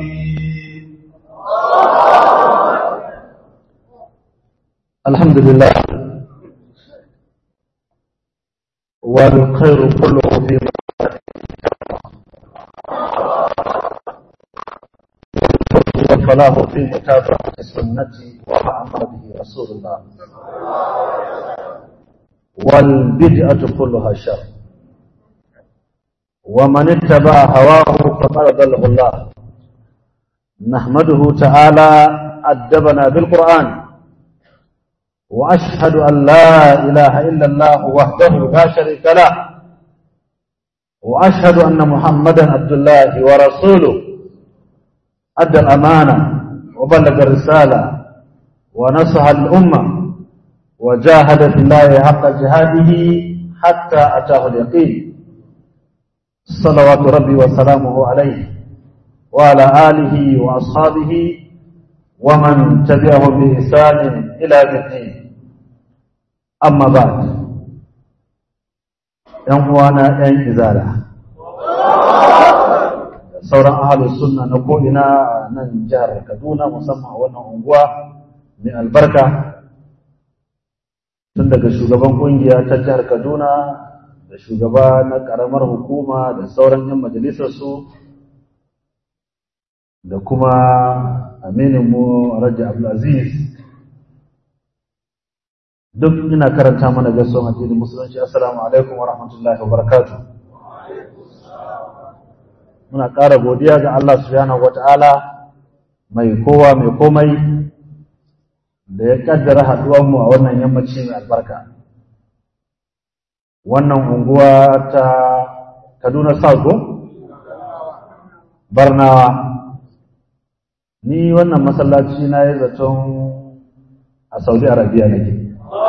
الحمد لله والخير كله في والفلاح في متابعة السنة وما أمر به رسول الله والبدعة كلها شر ومن اتبع هواه فقد ضله الله نحمده تعالى أدبنا بالقرآن وأشهد أن لا إله إلا الله وحده لا شريك له وأشهد أن محمدا عبد الله ورسوله أدى الأمانة وبلغ الرسالة ونصح الأمة وجاهد في الله حق جهاده حتى أتاه اليقين صلوات ربي وسلامه عليه وعلى آله وأصحابه ومن تبعهم بإحسان إلى الدين أما بعد ‘yan uwana ‘yan izala sauran ahalus sunna na ko'ina a nan jihar kaduna musamman a wannan unguwa mai albarka tun daga shugaban ƙungiya ta jihar kaduna da shugaba na ƙaramar hukuma da sauran ‘yan majalisarsu da kuma amininmu Raja Abdulaziz duk ina karanta mana gaisuwan addinin musulunci assalamu alaikum wa rahmatullahi wa barakatuh muna ƙara godiya ga Allah subhanahu wata'ala mai kowa mai komai da ya kaddara haɗuwanmu a wannan yammaci mai albarka wannan unguwa ta Kaduna South Barnawa ni wannan masallaci na yi zaton a saudi arabia nake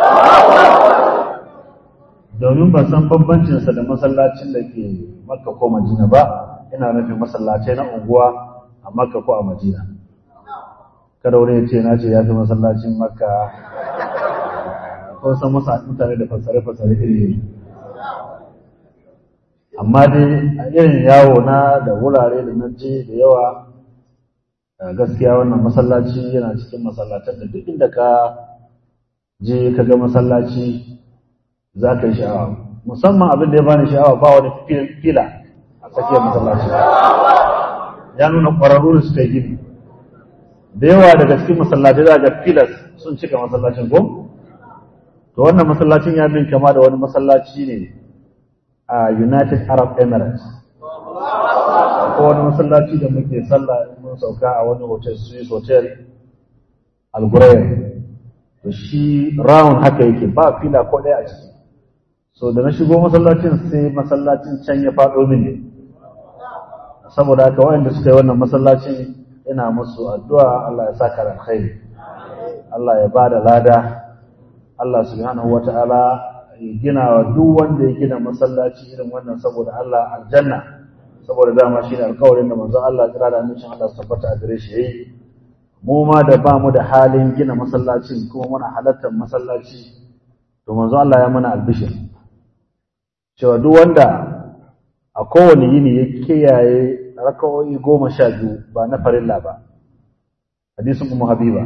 domin ban san bambancinsa da masallacin da ke makka ko madina ba ina nufin masallacai na unguwa a makka ko a madina kada wani ya ce na ce ya fi masallacin makka ko san masa mutane da fasare-fasare iri amma dai a irin yawo na da wurare da na je da yawa gaskiya wannan masallaci yana cikin masallatan da duk inda ka je ka ga masallaci za ka yi sha'awa musamman abin da ya bani sha'awa ba wani fila a tsakiyar masallaci ya nuna ƙwararru da suka yi gini da yawa daga cikin masallaci za ga filas sun cika masallacin ko to wannan masallacin ya bin kama da wani masallaci ne a united arab emirates ko wani masallaci da muke sallah mun sauka a wani hotel Swiss hotel Al to shi round haka yake ba fila ko ɗaya a ciki so da na shigo masallacin sai masallacin can ya faɗo mini saboda haka waɗanda suka yi wannan masallacin ina musu addu'a Allah ya saka alkhairi Allah ya bada lada Allah subhanahu wata'ala ya gina wa duk wanda ya gina masallaci irin wannan saboda Allah aljanna saboda dama shi ne alkawarin da manzon Allah kira da amincin Allah su tabbata a gare shi yayi mu ma da ba mu da halin gina masallacin kuma muna halartar masallaci to manzon Allah ya mana albishir cewa duk wanda a kowane yini ya kiyaye raka'o'i goma sha biyu ba na farilla ba hadisin ummu habiba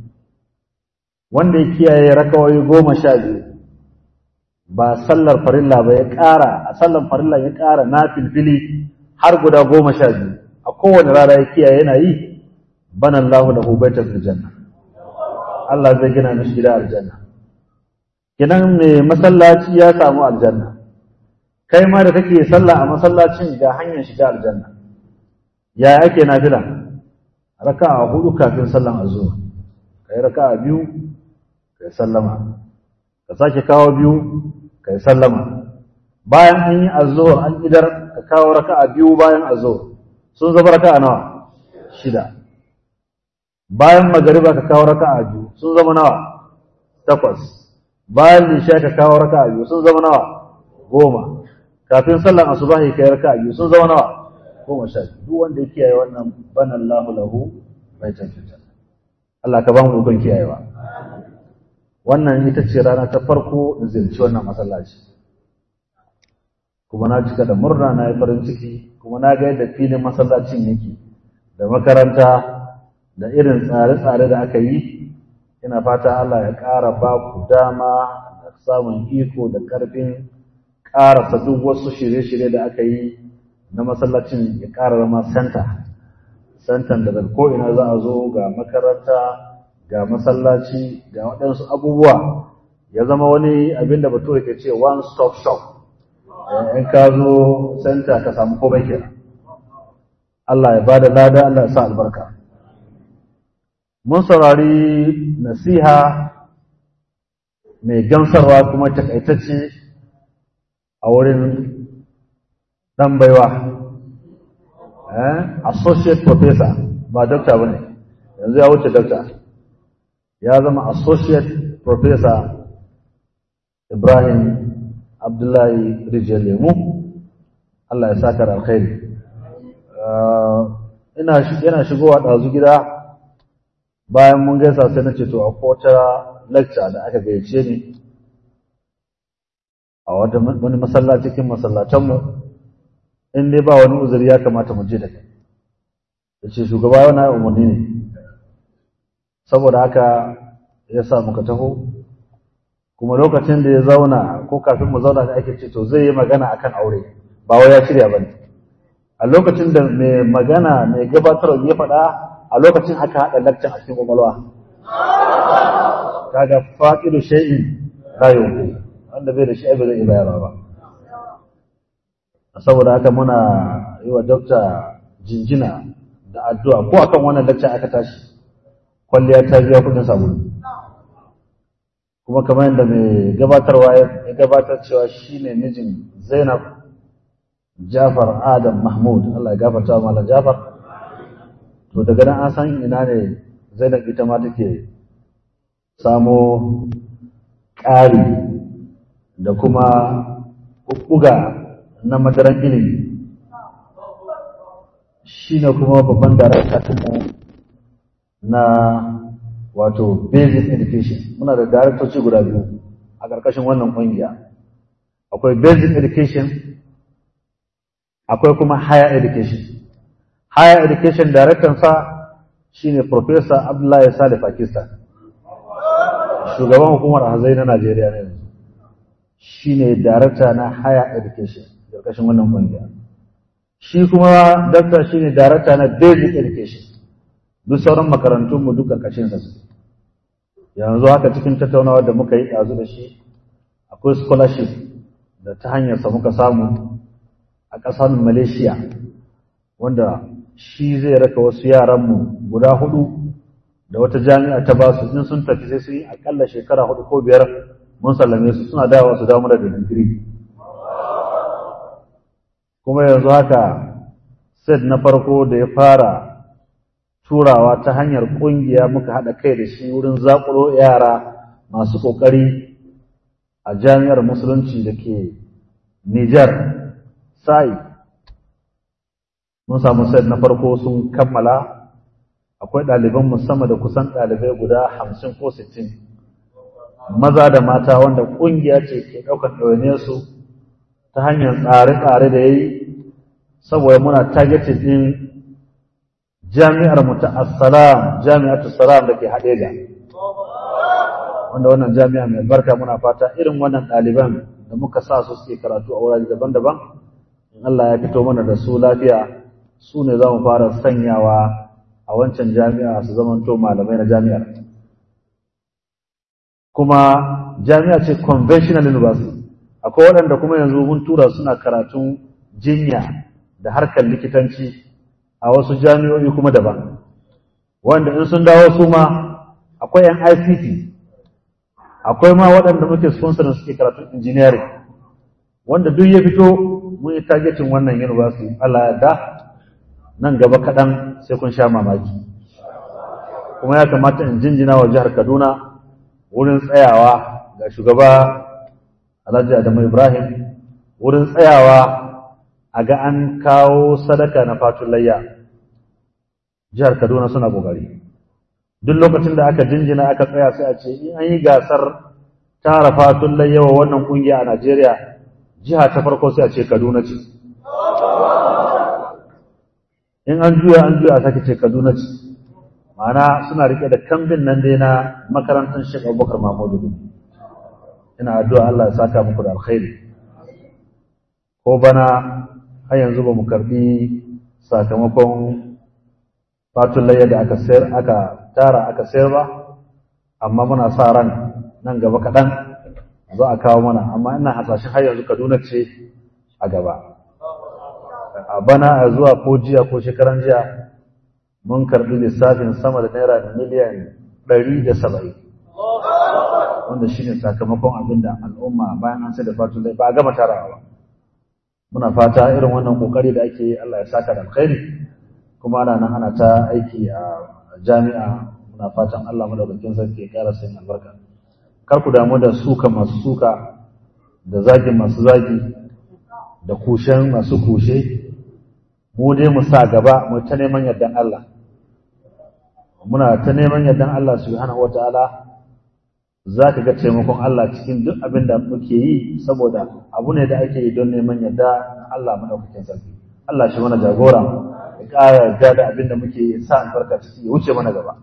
wanda ya kiyaye raka'o'i goma sha biyu ba sallar farilla ba ya ƙara a sallar farilla ya ƙara na filfili har guda goma sha biyu a kowane rana ya kiyaye yana yi bana Allah lahu baitan fil janna Allah zai gina mishi gida aljanna kidan me masallaci ya samu aljanna kai ma da kake sallah a masallacin ga hanyar shiga aljanna ya ake nafila raka'a hudu kafin sallan azhar kai raka'a biyu kai sallama ka sake kawo biyu kai sallama bayan an yi azhar an idar ka kawo raka'a biyu bayan azhar sun zama raka'a nawa shida bayan magariba ka kawo raka'a biyu sun zama nawa takwas bayan lisha ka kawo raka'a biyu sun zama nawa goma kafin sallan asubahi kai raka'a biyu sun zama nawa goma sha biyu duk wanda ya kiyaye wannan bana Allahu lahu baitan fil Allah ka ba mu dukkan kiyayewa wannan ita ce rana ta farko da ziyarci wannan masallaci kuma na cika da murna na yi farin ciki kuma na ga yadda filin masallacin yake da makaranta da irin tsare-tsare da aka yi ina fata Allah ya ƙara ba ku dama da samun iko da ƙarfin ƙarasa duk wasu shirye-shirye da aka yi na masallacin ya ƙara zama santa santan da daga ko'ina za a zo ga makaranta ga masallaci ga waɗansu abubuwa ya zama wani abin da bature ke ce one stop shop in ka zo santa ka samu komai kenan Allah ya ba da lada Allah ya sa albarka mun saurari nasiha mai gamsarwa kuma takaitacce a wurin ɗan baiwa associate professor ba doctor ba ne yanzu ya wuce doctor ya zama associate professor ibrahim abdullahi rijiyar lemu Allah ya saka da alkhairi yana shigowa ɗazu gida bayan mun gaisa sai na ce to akwai wata lecture da aka gayyace ni a wani masallaci cikin masallatanmu in dai ba wani uzuri ya kamata mu je da kai ya ce shugaba yana umarni ne saboda haka ya sa muka taho kuma lokacin da ya zauna ko kafin mu zauna da ake ce to zai yi magana akan aure ba wai ya shirya ba ne a lokacin da mai magana mai gabatarwa ya faɗa a lokacin aka haɗa lakcin a cikin ƙwaƙwalwa kaga faƙidu shay'in rayu wanda bai da shi ai bai bayarwa ba saboda haka muna yi wa dokta jinjina da addu'a ko akan wannan lakcin aka tashi kwalliya ta biya kudin sabulu kuma kamar yadda mai gabatarwa ya gabatar cewa shine mijin Zainab Jafar Adam Mahmud Allah ya gafarta wa Malam Jafar to daga nan an san ina ne Zainab ita ma take samo ƙari da kuma buga na madaran ilimi shine kuma babban darakta na wato basic education muna da daraktoci guda biyu a ƙarƙashin wannan ƙungiya akwai basic education akwai kuma higher education higher education director sa shine professor Abdullahi Salih Pakistan shugaban hukumar hazai na Najeriya ne yanzu shine director na higher education ƙarƙashin wannan ƙungiya shi kuma doctor shine director na basic education duk sauran makarantunmu duk ƙarƙashin sa suke yanzu haka cikin tattaunawa da muka yi ɗazu da shi akwai scholarship da ta hanyarsa muka samu a ƙasar malaysia wanda shi zai raka wasu yaranmu guda hudu da wata jami'a ta ba su in sun tafi sai su yi aƙalla shekara hudu ko biyar mun sallame su suna dawowa su damu da digiri kuma yanzu haka set na farko da ya fara turawa ta hanyar ƙungiya muka haɗa kai da shi wurin zaƙulo yara masu ƙoƙari a jami'ar musulunci da ke Nijar, sai mun samu set na farko sun kammala akwai ɗaliban musamman da kusan ɗalibai guda hamsin ko sittin maza da mata wanda ƙungiya ce ke ɗaukar ɗawainiyarsu ta hanyar tsare-tsare da ya yi saboda muna targeted ɗin jami'ar mu ta assalam jami'atu salam da ke haɗeja wanda wannan jami'a mai barka muna fata irin wannan ɗaliban da muka sa su suke karatu a wurare daban-daban in Allah ya fito mana da su lafiya su ne za mu fara sanyawa a wancan jami'a su zamanto malamai na jami'ar kuma jami'a ce conventional university akwai waɗanda kuma yanzu mun tura suna karatun jinya da harkar likitanci a wasu jami'o'i kuma daban wanda in sun dawo su ma akwai yan ICT akwai ma waɗanda muke sponsor suke karatun engineering wanda duk ya fito mun yi targeting wannan university Allah ya da nan gaba kaɗan sai kun sha mamaki kuma ya kamata in jinjina wa jihar Kaduna wurin tsayawa ga shugaba Alhaji Adamu Ibrahim wurin tsayawa a ga an kawo sadaka na fatun layya jihar Kaduna suna kokari duk lokacin da aka jinjina aka tsaya sai a ce in an yi gasar tara fatun layya wa wannan kungiya a Najeriya jiha ta farko sai a ce Kaduna ce in an juya an juya a sake ce kaduna ce ma'ana suna rike da kambin nan dai na makarantar shek abubakar mahmudu bin ina addu'a Allah ya saka muku da alkhairi ko bana har yanzu ba mu karbi sakamakon fatun layya da aka sayar aka tara aka sayar ba amma muna sa ran nan gaba kaɗan za a kawo mana amma ina hasashen har yanzu kaduna ce a gaba a bana a zuwa ko jiya ko shekaran jiya mun karbi lissafin sama da naira miliyan ɗari da saba'in wanda shi ne sakamakon abin da al'umma bayan an sai da fatun layya ba a gama tarawa ba muna fata irin wannan kokari da ake yi Allah ya saka da alkhairi kuma ana nan ana ta aiki a jami'a muna fatan Allah madaukakin sarki ya ƙara sayin albarka kar ku damu da suka masu suka da zagin masu zagi da kushen masu kushe mu dai mu sa gaba mu ta neman yardan Allah muna ta neman yardan Allah subhanahu wataala za ka ga taimakon Allah cikin duk abin da muke yi saboda abu ne da ake yi don neman yarda Allah madaukakin sarki Allah shi mana jagora ya ƙara yarda da abin da muke yi sa albarka ciki ya wuce mana gaba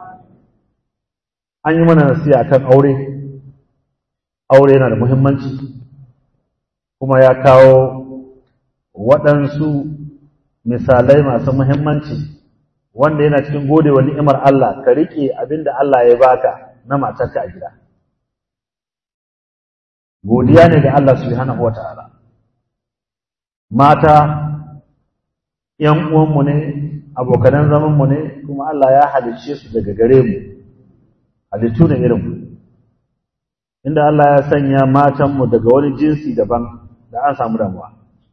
an yi mana nasiha kan aure aure yana da muhimmanci kuma ya kawo waɗansu misalai masu muhimmanci wanda yana cikin gode wa ni'imar Allah ka riƙe abin da Allah ya baka na matarka a gida godiya ne ga Allah subhanahu wata'ala mata ‘yan uwanmu ne abokanan zamanmu ne kuma Allah ya halicce su daga gare mu halittu ne irinmu inda Allah ya sanya matanmu daga wani jinsi daban da an samu damuwa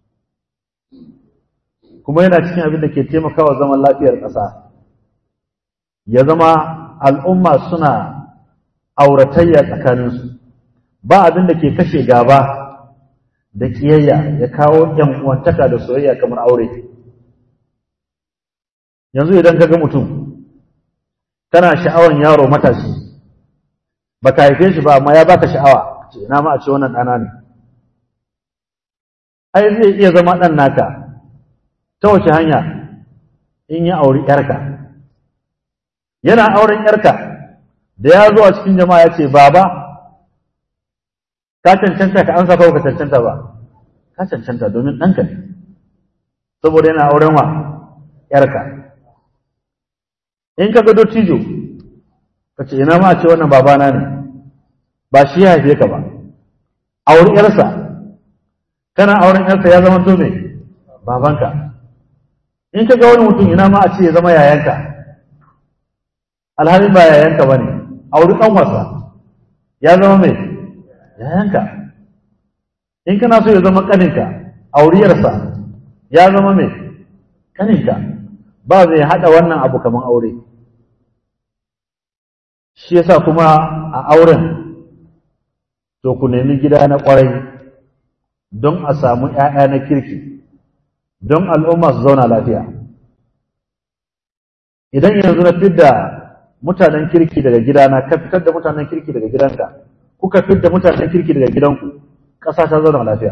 kuma yana cikin abin da ke taimakawa zaman lafiyar ƙasa ya zama al'umma suna auratayya tsakaninsu ba abin da ke kashe gaba da ƙiyayya ya kawo ‘yan uwantaka da soyayya kamar aure yanzu idan ka ga mutum kana sha'awan yaro matashi ba ka haife shi ba amma ya baka sha'awa ce ina ma a ce wannan ɗana ne ai zai iya zama ɗan naka ta wace hanya in ya auri ‘yarka yana auren ‘yarka da ya zo a cikin jama'a ya ce baba ka cancanta ka ansa ko ka cancanta ba ka cancanta domin ɗanka ne saboda yana auren wa ‘yarka in ka ga dottijo ka ce ina ma a ce wannan babana ne ba shi ya haife ka ba auri ‘yarsa kana auren ‘yarsa ya zama to me babanka in ka ga wani mutum ina ma a ce ya zama yayanka alhalin ba yayanka ba ne auri ɗan wasa ya zama mai yayanka in kana so ya zama ƙaninka auriyarsa ya zama mai ƙaninka ba zai haɗa wannan abu kamar aure shi yasa kuma a auren to ku nemi gida na ƙwarai don a samu ‘ya'ya na kirki don al'umma su zauna lafiya idan yanzu na fidda mutanen kirki daga gidana ka fitar da mutanen kirki daga gidanka kuka fitar da mutanen kirki daga gidanku ƙasa ta zauna lafiya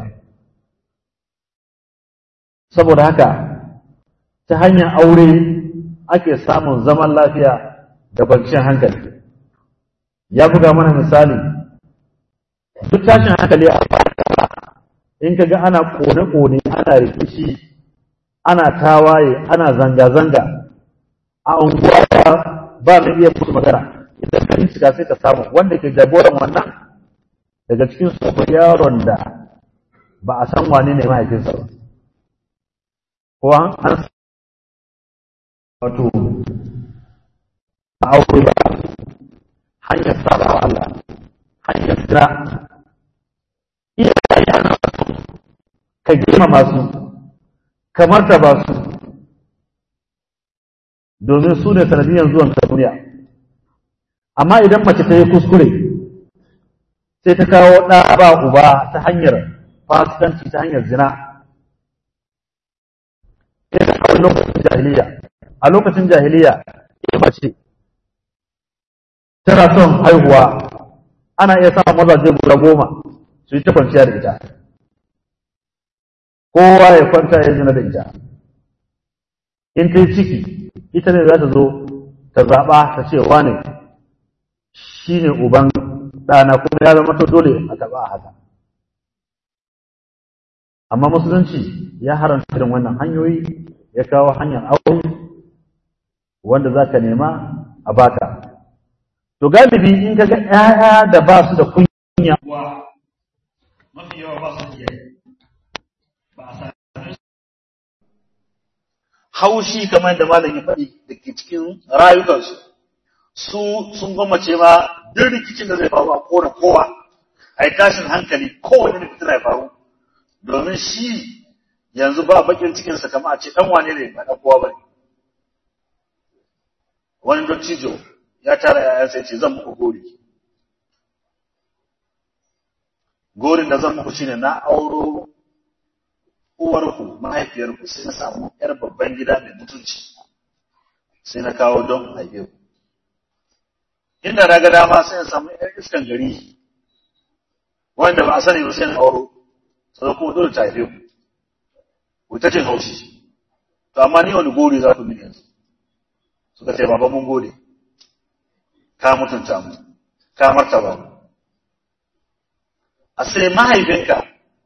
saboda haka ta hanyar aure ake samun zaman lafiya da kwanciyar hankali ya buga mana misali duk tashin hankali a in ka ga ana kone-kone ana rikici ana tawaye ana zanga-zanga a unguwa ba mai iya musu magana idan ka shiga sai ka samu wanda ke jagoran wannan daga cikin su yaron da ba a san wane ne mahaifinsa ba ko an wato a aure ba hanyar saba wa Allah hanyar sira iyaye ana ka girmama su ka martaba su domin su ne sanadiyan zuwan ta duniya amma idan mace ta yi kuskure sai ta kawo ɗa ba uba ta hanyar fasikanci ta hanyar zina idan a lokacin jahiliya a lokacin jahiliya ita mace tana son haihuwa ana iya samun mazaje guda goma su yi ta kwanciya da ita kowa ya kwanta ya zina da ita in ta yi ciki ita ne za ta zo ta zaɓa ta ce wane shi ne uban ɗana kuma ya zama to dole a taɓa a haka amma musulunci ya haramta irin wannan hanyoyi ya kawo hanyar aure wanda za ka nema a baka to galibi in ka ga ‘ya'ya da ba su da kunya mafi yawa ba su iya ba a haushi kamar da malam ya faɗi da ke cikin rayukansu su sun gwammace ma duk rikicin da zai faru a kona kowa a yi tashin hankali kowane da fitina ya faru domin shi yanzu ba bakin cikinsa kamar a ce ɗan wane ne ba ɗan kowa ba ne wani dottijo ya tara ‘ya'yansa ya ce zan muku gori gorin da zan muku shine na auro uwarku mahaifiyarku sai na samu ‘yar babban gida mai mutunci sai na kawo don haife ku. Inda na ga dama sai na samu ‘yar iskan gari wanda ba a sani ba sai na auro, sai kuma dole ta haife ku. Ku ta cin haushi. To amma ni wani gori za ku mini yanzu. Suka ce baba mun gode. Ka mutunta mu, ka martaba mu. A sai mahaifinka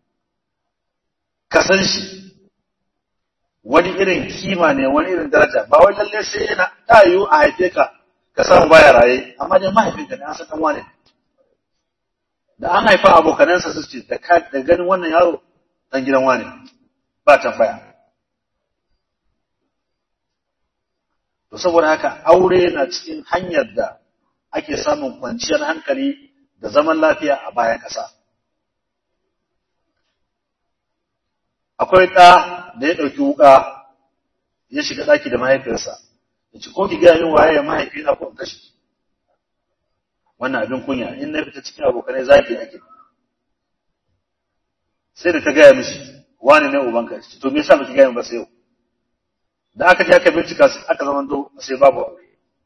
ka san shi wani irin kima ne wani irin daraja ba wai lalle sai yana ta yiwu a haife ka ka samu baya raye amma dai mahaifinka ne an san dan wane da an haifa abokanansa su ce da ganin wannan yaro dan gidan wane ba tambaya to saboda haka aure na cikin hanyar da ake samun kwanciyar hankali da zaman lafiya a bayan ƙasa. akwai ɗa da ya ɗauki wuƙa ya shiga ɗaki da mahaifiyarsa ya ce ko ki gaya min waye ya mahaifi na ko kashe wannan abin kunya in na fita cikin abokanai zaki ake sai da ta gaya mishi wani ne ubanka ce to me yasa baki gaya min ba sai yau da aka je aka bincika aka zama do sai babu aure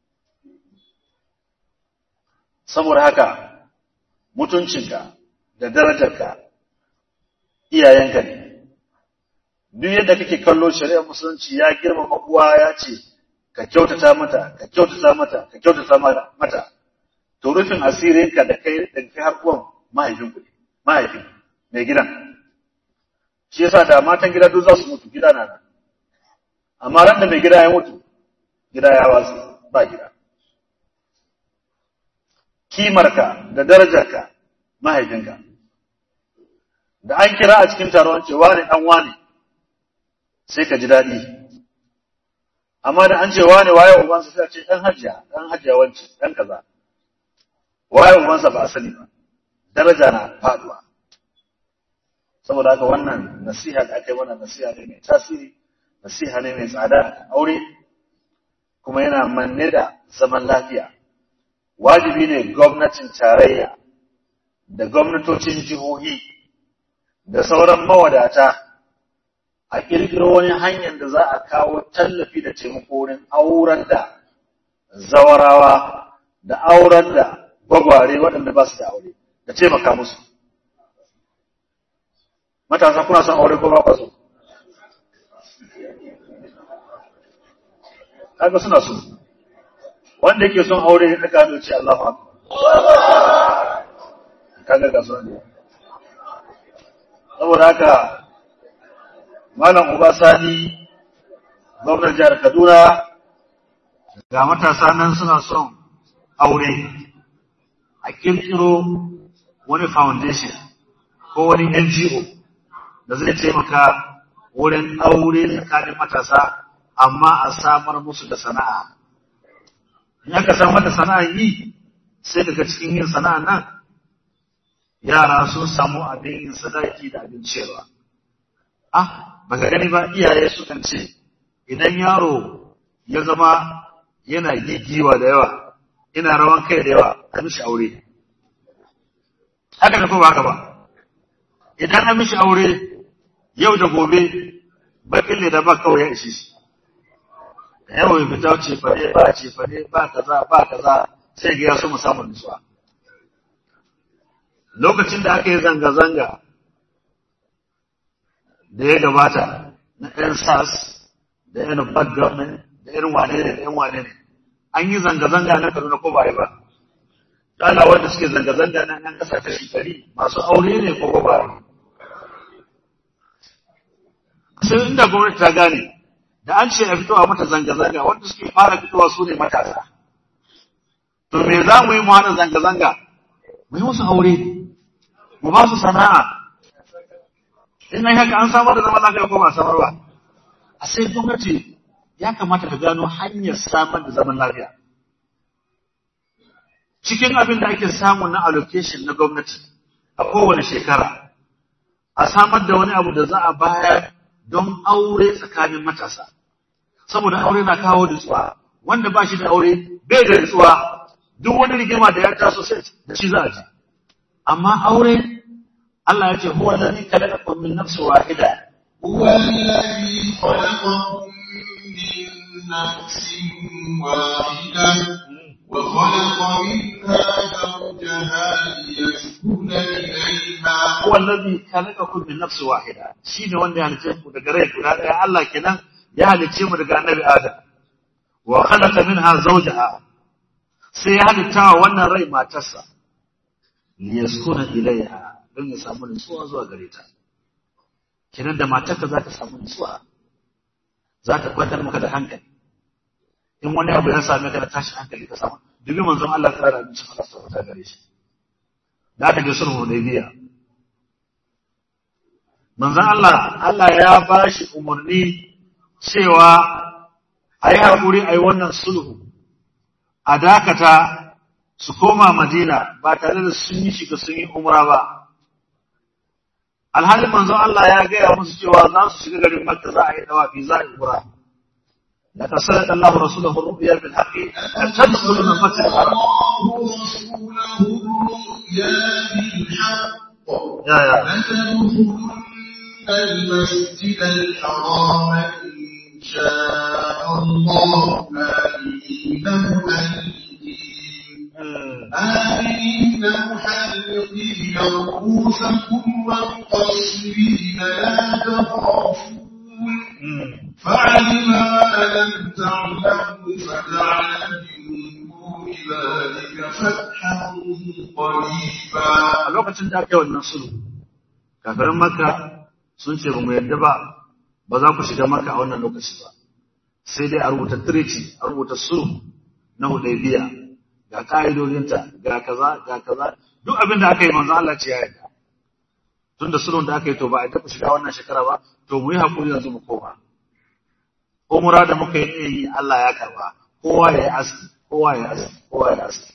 saboda haka mutuncinka da darajarka iyayenka ne duk yadda kake kallo shari'ar musulunci ya girmama uwa ya ce ka kyautata mata ka kyautata mata ka kyautata mata to rufin asirinka da kai da kai har uwan mahaifin ku mahaifin mai gidan shi yasa da matan gida duk za su mutu gida na nan amma ran da mai gida ya mutu gida ya wasu ba gida kimarka da darajarka mahaifinka da an kira a cikin taron cewa ne dan wane sai ka ji daɗi. Amma da an ce wane waye ubansa sai a ce ɗan hajiya, ɗan hajiya wance, ɗan kaza. Waye ubansa ba a sani ba, daraja na faɗuwa. Saboda haka wannan nasiha da aka yi wannan nasiha ne mai tasiri, nasiha ne mai tsada a aure, kuma yana manne da zaman lafiya. Wajibi ne gwamnatin tarayya da gwamnatocin jihohi da sauran mawadata a ƙirƙiro wani hanyar da za a kawo tallafi da taimako wurin auren da zawarawa da auren da gwagware waɗanda ba su da aure da taimaka musu. Matasa kuna son aure ko ba ku so? Kaga suna so. Wanda yake son aure ya ɗaga hannu ce Allah fa. Kaga ga so ne. Saboda haka Malam Uba Sani, gwamnan jihar Kaduna, ga matasa nan suna son aure, a kirkiro wani foundation ko wani NGO da zai taimaka wurin aure tsakanin matasa, amma a samar musu da sana'a. In aka samar da sana'a yi, sai daga cikin yin sana'a nan, yara sun samu abin yin sadaki da abin cewa. Ah, baka gani ba iyaye sukan ce idan yaro ya zama yana gigiwa da yawa yana rawan kai da yawa a mishi aure haka da ba haka ba idan an mishi aure yau da gobe bakin ne da ba kawai ya ishe shi yawa ya fita ce fade ba ce fade ba kaza ba kaza sai ga ya so mu samu nutsuwa lokacin da aka yi zanga-zanga da ya gabata na ɗan sas da irin bad government da irin wane ne da irin wane ne an yi zanga-zanga na Kaduna ko ba yi ba Allah wanda suke zanga-zanga na nan kasashe shekari masu aure ne ko ba yi sai inda gwamnati ta gane da an ce a fitowa mata zanga-zanga wanda suke fara fitowa su ne matasa to me za mu yi mu hana zanga-zanga mu yi musu aure mu ba su sana'a in nan haka an samar da zaman lafiya ko ba samar ba a sai gwamnati ya kamata ka gano hanyar samar da zaman lafiya cikin abin da ake samu na allocation na gwamnati a kowane shekara a samar da wani abu da za a bayar don aure tsakanin matasa saboda aure na kawo nutsuwa wanda ba shi da aure bai da nutsuwa duk wani rigima da ya taso sai da shi za a ji amma aure Allah ya ce huwa alladhi khalaqakum min nafsin wahida هو الذي خلقكم من نفس واحدة وخلق منها زوجها ليسكن إليها huwa alladhi khalaqakum min nafsin wahida shine wanda ya halice ku daga rai guda daya Allah kenan ya halice mu daga annabi Adam wa khalaqa minha zawjaha sai ya halitta wa wannan rai matarsa liyaskuna ilaiha don ya samu nutsuwa zuwa gare ta kenan da matarka za ta samu nutsuwa za ta kwantar maka da hankali in wani abu ya same ka da tashi hankali ka samu dubi manzon Allah ta da abincin Allah sa ta gare shi da aka je sulhu Hudaybiya manzon Allah Allah ya ba shi umarni cewa a yi haƙuri a yi wannan sulhu a dakata su koma Madina ba tare da sun yi shiga sun yi umra ba alhalin manzon Allah ya gaya musu cewa za su shiga garin Makka za a yi dawafi za a yi umra لقد صدق الله رسوله الرؤيا بالحق أن تدخلوا من المسجد الحرام الله رسوله الرؤيا بالحق يا يا لتدخلن المسجد الحرام إن شاء الله آمنين مهلكين آمنين محلقين رؤوسكم ومقصرين لا تخافون فعلم ما لم تعلموا فجعل من دون ذلك فتحا قريبا a lokacin da aka yi wannan sulhu kafirin Makka sun ce ba mu yarda ba ba za ku shiga Makka a wannan lokaci ba sai dai a rubuta treaty a rubuta sulhu na Hudaybiya ga ka'idodinta ga kaza ga kaza duk abin da aka yi manzo Allah ce ya yarda tunda sulhun da aka yi to ba a taɓa shiga wannan shekara ba to mu yi hakuri yanzu mu koma umra da muka yi yi Allah ya karba kowa ya yi aski kowa ya yi aski kowa ya yi aski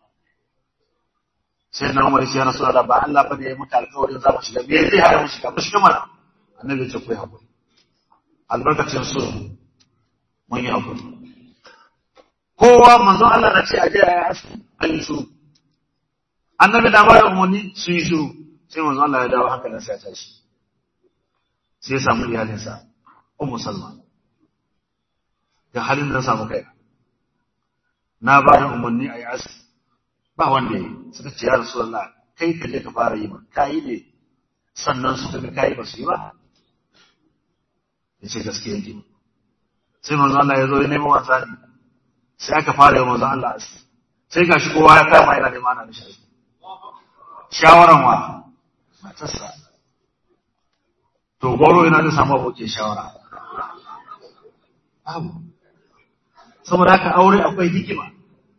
sai na Umar ya rasu da ba Allah ba da ya muka alƙawarin za mu shiga me zai hana mu shiga mu shiga mana annabi ya ce ku yi hakuri albarkacin sulhu mun yi hakuri kowa manzon Allah na ce a je a yi aski an yi shiru annabi da ba da umarni sun yi shiru sai manzon Allah ya dawo hankalin sa ya tashi sai ya samu iyalinsa ummu salma ga halin da na samu kai na ba da umarni a yi aski ba wanda yi suka ce ya rasulullah kai ka je ka fara yi ba ka yi ne sannan suka ga kayi ba su yi ba ya ce gaskiya ne sai manzo Allah ya zo ya nemi wasa ne sai aka fara yi manzo Allah aski sai gashi kowa ya kama yana neman ana mishi aski shawaran wa matarsa to goro yana da samu abokin shawara babu saboda haka aure akwai hikima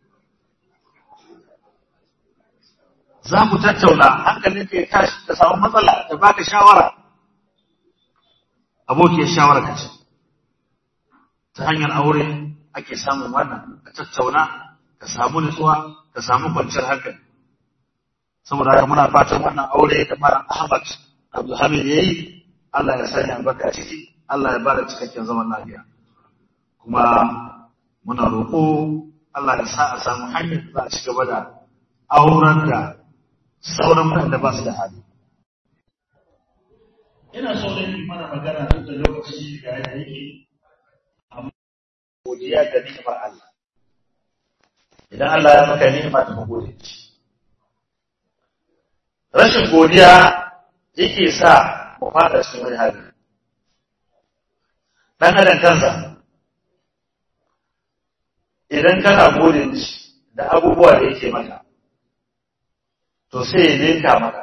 za ku tattauna hankalin ka ya tashi ka samu matsala da baka shawara abokiyar shawara ka ce ta hanyar aure ake samun wannan ka tattauna ka samu nutsuwa ka samu kwanciyar hankali saboda haka muna fatan wannan aure da mara Ahmad Abdulhamid yayi Allah ya sanya albarka ciki Allah ya bada cikakken zaman lafiya kuma muna roƙo Allah ya sa a samu hanyar da za a ci gaba da auren da sauran waɗanda ba su da hali. Ina so da yi mana magana duk da lokaci ga yadda yake, amma godiya ga ni'imar Allah. Idan Allah ya maka ni'ima da gode ci. Rashin godiya yake sa mu fada cikin wani hali. ɗan adam kansa idan kana gode mishi da abubuwa da yake maka to sai ya ninka maka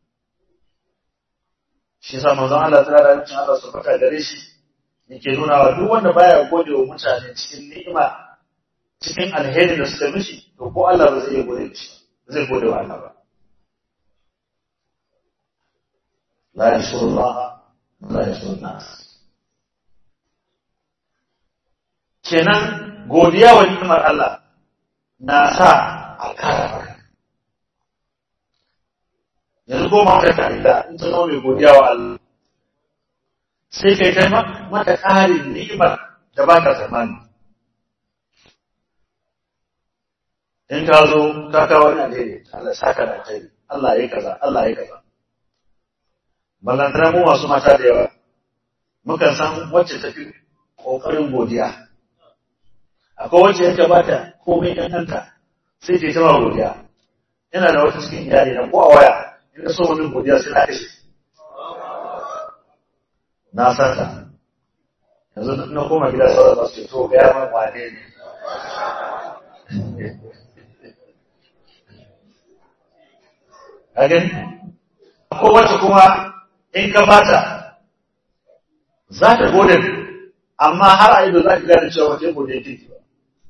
shi sa manzon Allah tsara da mutum Allah su faka gare shi yake nuna wa duk wanda baya gode wa mutane cikin ni'ima cikin alheri da suka mishi to ko Allah ba zai iya gode mishi zai gode wa Allah ba la yashkuru Allah la yashkuru nas kenan godiya wa ni'imar Allah na sa a kara maka yanzu ko ma ka da in ta zama mai godiya wa Allah sai kai kai mata ƙarin ni'imar da ba ka tsammani in ka zo ka kawo wani alheri Allah saka da alheri Allah ya kaza Allah ya kaza ballantana mu masu mata da yawa mukan san wacce tafi ƙoƙarin godiya akwai wacce yanka ba ta komai ɗanɗanta sai ta tama godiya yana da wata cikin iyali na ko a waya in ka so wani godiya sai na kashe na san ta yanzu na koma gida sauran ba su ce to ga yaman wane ne a gani ko wacce kuma in ka bata za ta gode amma har a ido za ka gane cewa wace gode take ba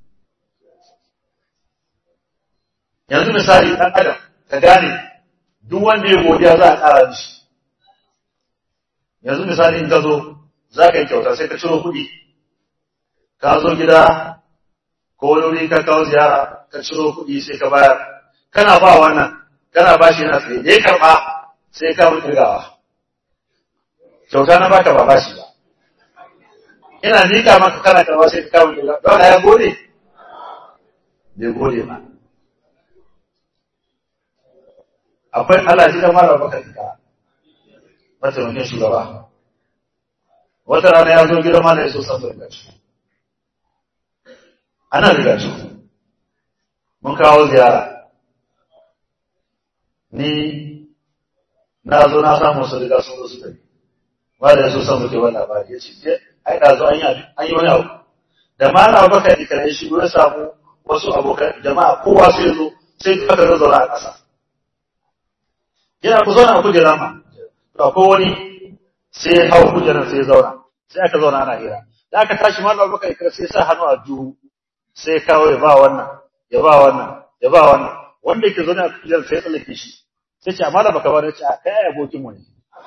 yanzu misali ɗan adam ka gane duk wanda ya godiya za a ƙara mishi yanzu misali in ka zo za ka yi kyauta sai ka ciro kuɗi ka zo gida ko wani wuri ka kawo ziyara ka ciro kuɗi sai ka bayar kana ba wannan kana ba shi na tsaye da ya karɓa sai ka mu kirgawa kyauta na baka ba ba shi ba ina nika maka kana karɓa sai ka kawo kirgawa don ya gode bai gode ba akwai Allah ji kamar da baka tika mataimakin shugaba wata rana ya zo gidan mana ya so san riga ci ana riga ci mun kawo ziyara ni na zo na samu su riga sun zo su tafi ba da ya so san muke wani labari ya ce ai da zo an yi wani abu da ma na baka tika ya shigo ya samu wasu abokan jama'a kowa sai zo sai aka zazzauna a ƙasa yana ku zauna a kujera ma to ko wani sai hau kujerar sai zauna sai aka zauna ana hira da aka tashi ma Allah baka ikra sai sa hannu a juhu sai kawo ya ba wannan ya ba wannan ya ba wannan wanda yake zauna a kujerar sai tsallake shi sai ce amma da baka ba da ce a kai ai abokin mu ne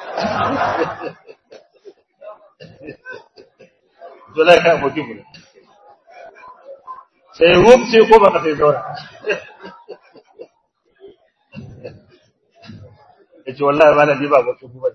dole kai abokin mu ne sai rum sai ko baka sai zauna ya ce wallahi ba na ni ba mutum ba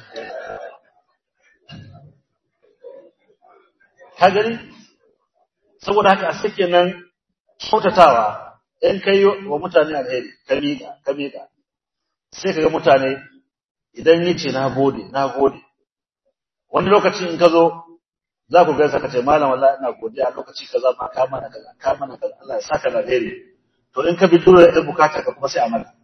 ka gani saboda haka a sake nan kyautatawa in kai wa mutane alheri ka miƙa ka miƙa sai ka ga mutane idan yi ce na gode na gode wani lokaci in ka zo za ku gaisa ka ce malam wallahi ina godiya lokaci kaza ma ka mana kaza ka mana kaza Allah ya saka da alheri to in ka bi dole da bukata ka kuma sai a mana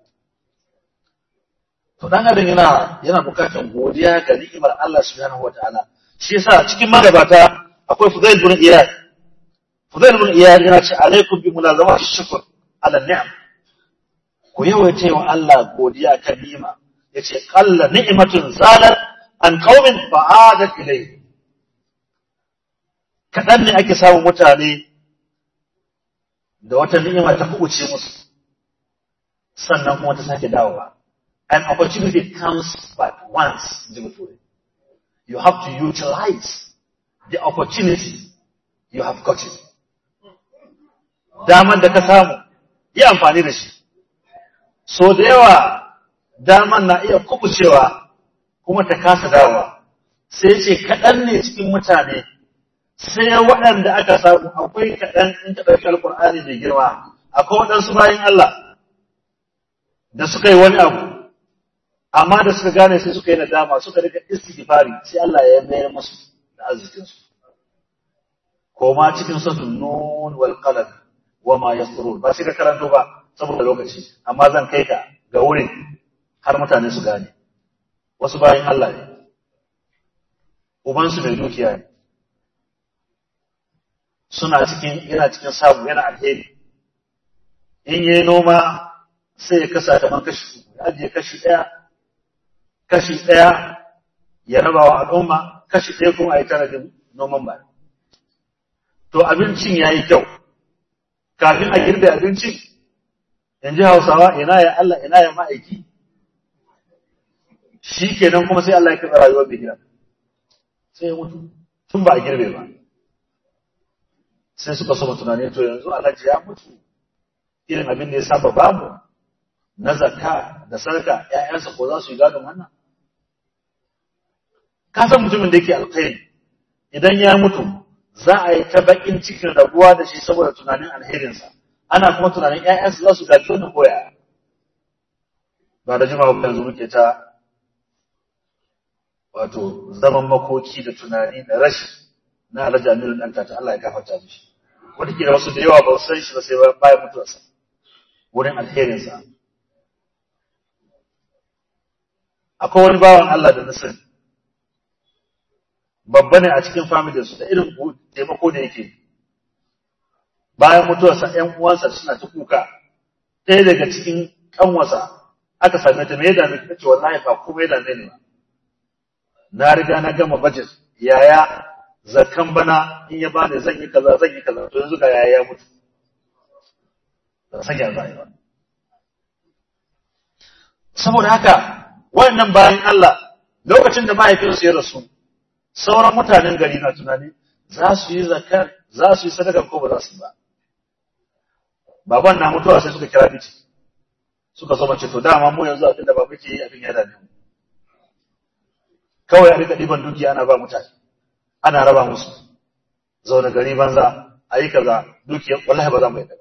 to dan adam yana yana bukatar godiya ga ni'imar Allah subhanahu wataala shi yasa cikin magabata akwai Fudail ibn Iyad Fudail ibn Iyad yana ce alaikum bi mulazamati shukr ala ni'am ku yawaita wa Allah godiya kan ni'ima yace qalla ni'matun zalat an qaumin fa'adat ilayhi kadan ne ake samun mutane da wata ni'ima ta kubuce musu sannan kuma ta sake dawowa an opportunity comes but once you have to utilize the opportunity you have gotten daman da ka samu yi amfani da shi so da yawa daman na iya kubucewa kuma ta kasa dawowa sai ce kaɗan ne cikin mutane sai waɗanda aka samu akwai kaɗan in ka ɗauki alƙur'ani mai girma akwai waɗansu bayan Allah da suka yi wani abu amma da suka gane sai suka yi nadama suka rika istighfari sai Allah ya mayar musu da arzikin su koma cikin suratul nun wal qalam wama yasrun ba sai ka karanto ba saboda lokaci amma zan kai ka ga wurin har mutane su gane wasu bayan Allah ne uban su mai dukiya ne suna cikin yana cikin samu yana alheri in yayi noma sai ya kasa da man kashi uku ya ajiye kashi ɗaya kashi ɗaya ya raba wa al'umma kashi ɗaya kuma a yi tanadin noman ba to abincin ya yi kyau kafin a girbe abincin in ji hausawa ina ya Allah ina ya ma'aiki shi kenan kuma sai Allah ya kaɗa rayuwar bihiran sai ya mutu tun ba a girbe ba sai suka soma tunani to yanzu alhaji ya mutu irin abin da ya saba bamu na zakka da sarka ƴaƴansa ko za su yi gadon wannan ka san mutumin da yake alkhairi idan ya mutu za a yi ta bakin cikin rabuwa da shi saboda tunanin alherinsa ana kuma tunanin ƴaƴansa za su gaji wannan koya ba da jima'a ba yanzu muke ta wato zaman makoki da tunani da rashi na alhaji amiru ɗan ta Allah ya gafarta mishi wata kila wasu da yawa ba su san shi ba sai bayan mutuwarsa wurin alherinsa akwai wani bawan Allah da na sani babba ne a cikin familin su da irin taimako da yake bayan mutuwarsa ƴan uwansa suna ta kuka ɗaya daga cikin ƙanwasa aka same ta me ya dame ta ce wallahi ba komai da ne ba na riga na gama budget yaya zakan bana in ya bani zan yi kaza zan yi kaza to yanzu ga yaya ya mutu ba san ya zai ba saboda haka wannan bayan Allah lokacin da mahaifinsu ya rasu sauran mutanen gari na tunani za su yi zakar za su yi sadaka ko ba za su ba baban na mutuwa sai suka kira miki suka so mace to dama mu yanzu abin da ba muke yi abin ya dame mu kawai a rika ɗiban dukiya ana ba mutane ana raba musu zaune gari banza a yi kaza dukiya wallahi ba za mu yi ba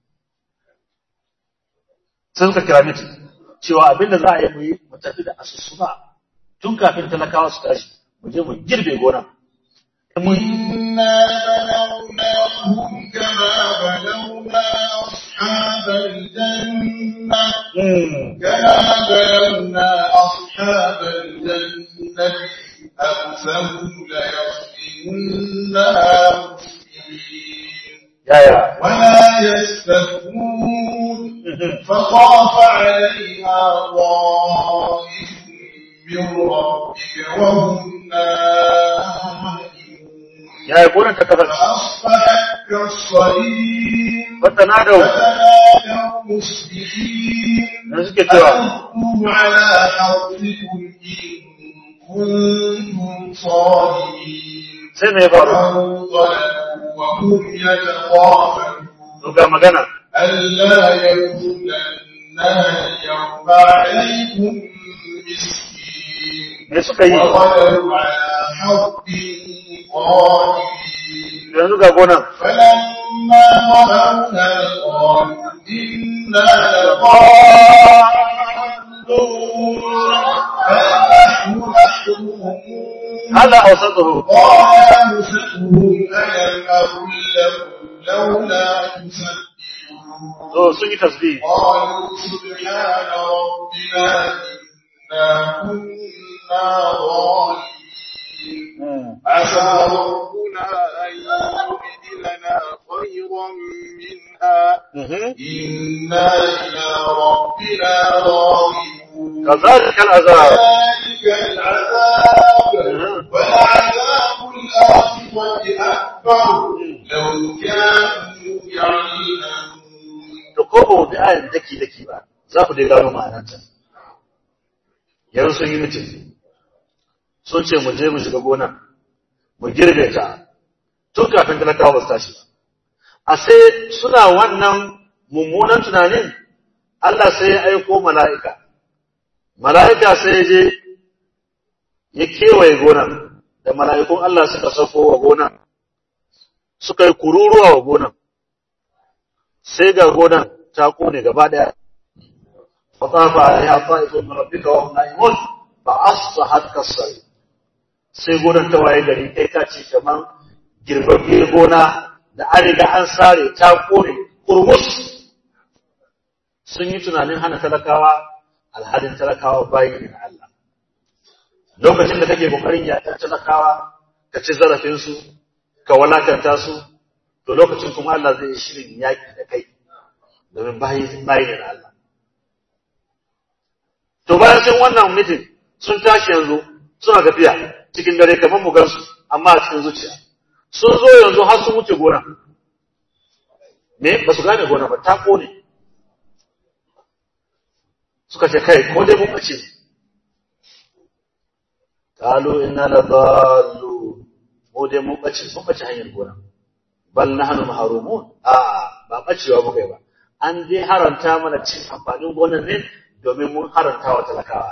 sai suka kira miki cewa abin da za a yi mu yi mu tafi da asusuba tun kafin talakawa su tashi mu je mu girbe gona إنا بلوناهم كما بلونا أصحاب الجنة كما بلونا أصحاب الجنة أقسموا ليصرمنها مسلمين يا يا ولا يستثنون فطاف عليها طائف من ربك وهم نائمون يا يقول انت كفر فأصبحت كالصريم فتنادوا فتنادوا مصبحين da suke cewa ألقوا على حرثكم إن كنتم صادقين sai me ya faru فانطلقوا وهم يتخافتون to ga magana ألا يدخلنها اليوم عليكم مسكين me suka yi وغدوا على حرب قادرين yanzu ga gonan فلما رأوها قالوا إنا لضالون فنحن محرومون hada awsatuhu قال أنفسهم ألم أقل لكم لولا تسبحون to sun yi tasbih قالوا سبحان ربنا إنا كنا ظالمين عسى ربنا أن يبدلنا خيرا منها إنا إلى ربنا راغبون كذلك العذاب ذلك العذاب ولعذاب الآخرة أكبر لو كانوا يعلمون to ko ba mu bi ayan daki daki ba za ku dai gano ma'anarta yanzu sun yi mutum sun ce mu je mu shiga gona mu girbe ta tun kafin talakawa ba su tashi ba a sai suna wannan mummunan tunanin Allah sai ya aiko mala'ika mala'ika sai ya je ya kewaye gonan da mala'ikun Allah suka sauko wa gonan suka yi kururuwa wa gonan sai ga gonan ta kone gaba daya fatafa alaiha ta'ifun min rabbika wa hum na'imun fa asbahat kasari sai gonan ta waye gari kai ka ce kaman girbabbiyar gona da an riga an sare ta kone kurmus sun yi tunanin hana talakawa alhalin talakawa bayi ne na Allah lokacin da kake kokarin yaƙar talakawa ka ci zarafinsu ka walakanta su to lokacin kuma Allah zai yi shirin yaki da kai domin bayi bayi ne na Allah to bayan sun wannan mitin sun tashi yanzu suna tafiya cikin dare kamar mu gansu amma a cikin zuciya sun zo yanzu har sun wuce gona me ba su gane gona ba ta kone suka ce kai ko dai mun bace qalu inna la dallu mu dai mun bace mun bace hanyar gona bal nahnu mahrumun a ba bacewa muka yi ba an dai haranta mana cin amfanin gonar ne domin mun haranta wa talakawa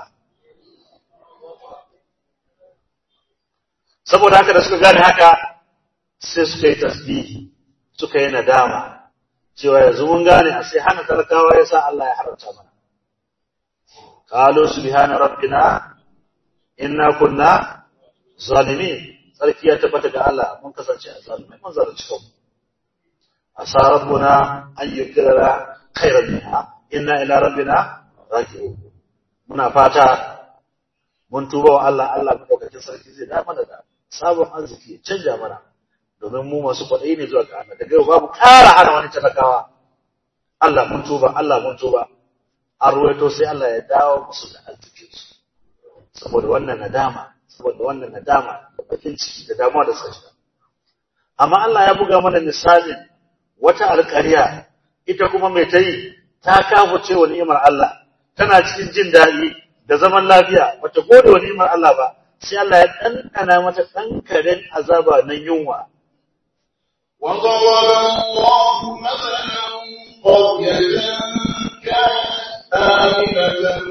saboda haka da suka gane haka sai suka yi tasbihi suka yi nadama cewa yanzu mun gane a sai hana talakawa ya sa Allah ya haramta mana qalu subhana rabbina inna kunna zalimin sarki ya tabbata ga Allah mun kasance a zalimai mun zalunci kanmu asa rabbuna an yukira khairan minha inna ila rabbina raji'un muna fata mun tuba wa Allah Allah madaukakin sarki zai da mana da sabon arziki ya canja mana domin mu masu kwaɗayi ne zuwa ga Allah daga yau babu ƙara hana wani talakawa Allah mun tuba Allah mun tuba an ruwaito sai Allah ya dawo musu da arzikin su saboda wannan nadama saboda wannan nadama da bakin ciki da damuwa da suka amma Allah ya buga mana misalin wata alƙarya ita kuma mai ta yi ta kafa cewa ni'imar Allah tana cikin jin daɗi da zaman lafiya wata gode wa ni'imar Allah ba sai Allah ya ɗanɗana mata ɗan karen azaba na yunwa وضرب الله مثلا قرية كانت آمنة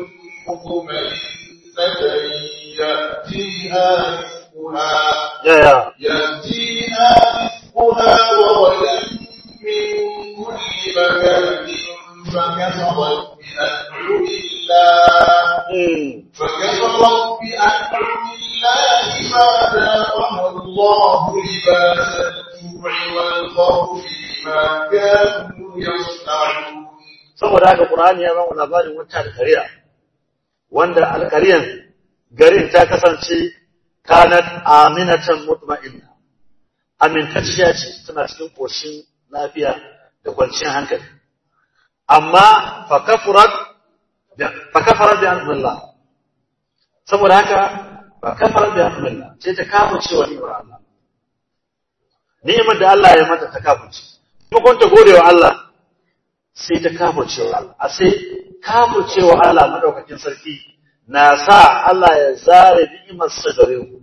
مطمئنة يأتيها رزقها yaya يأتيها رزقها رغدا من كل مكان فكفرت بأنعم الله hmm. فكفرت بأنعم الله فأذاقها الله لباس الجوع والخوف بما كانوا يصنعون saboda haka Qur'ani ya ba mu labarin wata alƙarya wanda alƙaryan garin ta kasance kanat aminatan mutma'inna amintacciya ce tana cikin koshin lafiya da kwanciyar hankali amma fa kafarat fa kafarat bi anzillah saboda haka fa kafarat bi anzillah sai ta kafirce wa ni'mar Allah ni'imar da Allah ya mata ta kafirce kuma ta gode wa Allah sai ta kafircewa Allah a sai kafircewa Allah madaukakin sarki na sa Allah ya zare ni'imar sa gare ku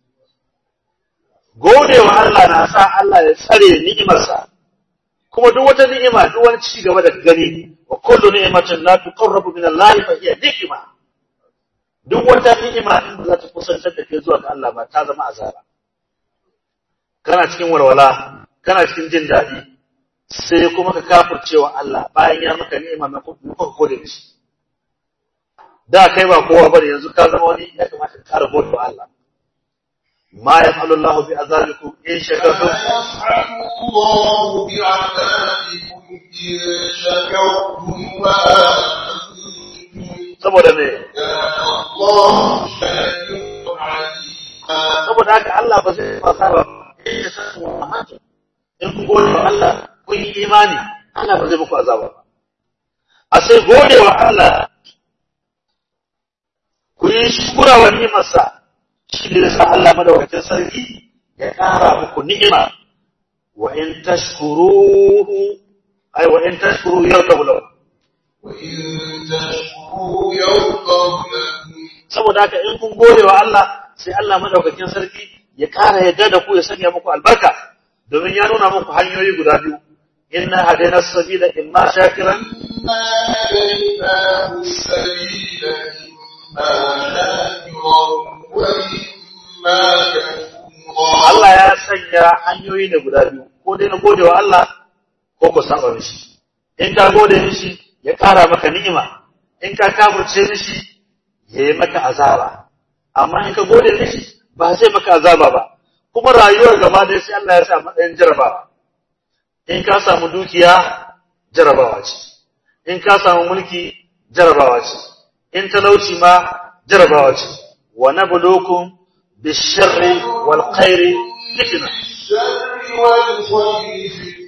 godewa Allah na sa Allah ya tsare ni'imar sa kuma duk wata ni'ima duk wani ci gaba da gani wa kullu ni'matin la tuqarrabu min Allah fa hiya ni'ma duk wata ni'ima in ba za ta kusantar da kai zuwa ga Allah ba ta zama azaba kana cikin walwala kana cikin jin daɗi sai kuma ka kafircewa Allah bayan ya maka ni'ima na kuka gode da shi da kai ba kowa bane yanzu ka zama wani ya kamata ka kara gode wa Allah ma yaf'alu Allah bi azabikum in shakartum يفعل الله بعذابكم إن شكرتم وآمنتم saboda me كان الله شاكرا عليما saboda haka Allah ba zai fasa ba in ya san wa in kun gode wa Allah kun yi imani Allah ba zai muku azaba ba a sai gode wa Allah ku yi shukura wa ni'imarsa shi ne sa Allah madaukakin sarki ya ƙara muku ni'ima wa in tashkuruhu ay wa in tashkuru yarkabu lahu وإن تشكروا يرضه لكم saboda haka in kun gode wa Allah sai Allah madaukakin sarki ya ƙara yadda da ku ya sanya muku albarka domin ya nuna muku hanyoyi guda biyu inna hadaina sabila imma shakiran إنا هديناه السبيل إما شاكرا وإما كفورا Allah ya sanya hanyoyi ne guda biyu ko dai na gode wa Allah ko ku saba mishi in ka gode mishi ya ƙara maka ni'ima in ka kafirce mishi ya yi maka azaba amma in ka gode mishi ba zai maka azaba ba kuma rayuwar gaba ɗaya sai Allah ya sa matsayin jarabawa in ka samu dukiya jarabawa ce in ka samu mulki jarabawa ce in talauci ma jarabawa ce wa nabluukum bisharri wal khairi fitna الشر والخير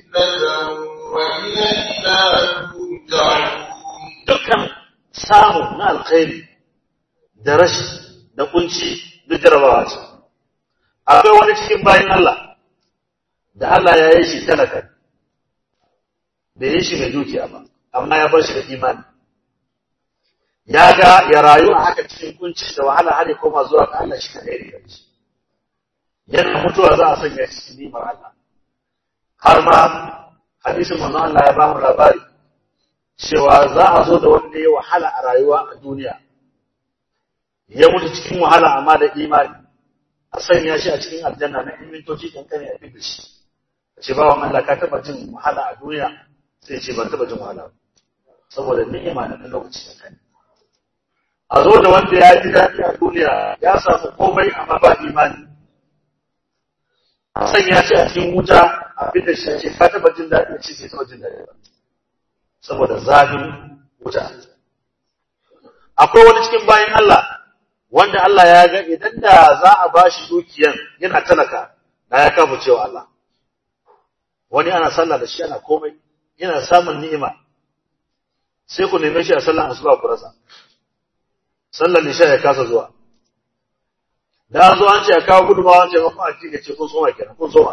فتنة وإلينا ترجعون dukkan samu na alkhairi da rashi da kunci da jarabawa ce akwai wani cikin bayan Allah da Allah ya yi shi talaka bai yi shi mai dukiya ba amma ya bar shi da imani ya ga ya rayu a haka cikin kunci da wahala har ya koma zuwa ga Allah shi kadai da shi yana mutuwa za a sanya shi cikin nimar Allah har ma hadisin manzon Allah ya ba mu labari cewa za a zo da wanda ya wahala a rayuwa a duniya ya mutu cikin wahala amma da imani a sanya shi a cikin aljanna na in mintoci kankane a fi shi ce bawan Allah ka taba jin wahala a duniya sai ce ban taba jin wahala ba saboda ni'ima na ɗan lokaci kankane a zo da wanda ya ji daɗi a duniya ya samu komai amma ba imani a sanya shi a cikin wuta a fi da shi ce ka taba jin daɗi ce sai taba jin daɗi ba saboda zafin wuta. Akwai wani cikin bayan Allah wanda Allah ya ga idan da za a ba shi dukiyan yana talaka na ya kafa cewa Allah. Wani ana sallah da shi ana komai, yana samun ni'ima, sai ku neme shi a sallan asuba ku rasa. Sallar nisha ya kasa zuwa. Da an zo an ce a kawo gudunmawa an ce mafi a cikin ce kun soma kenan, kun soma.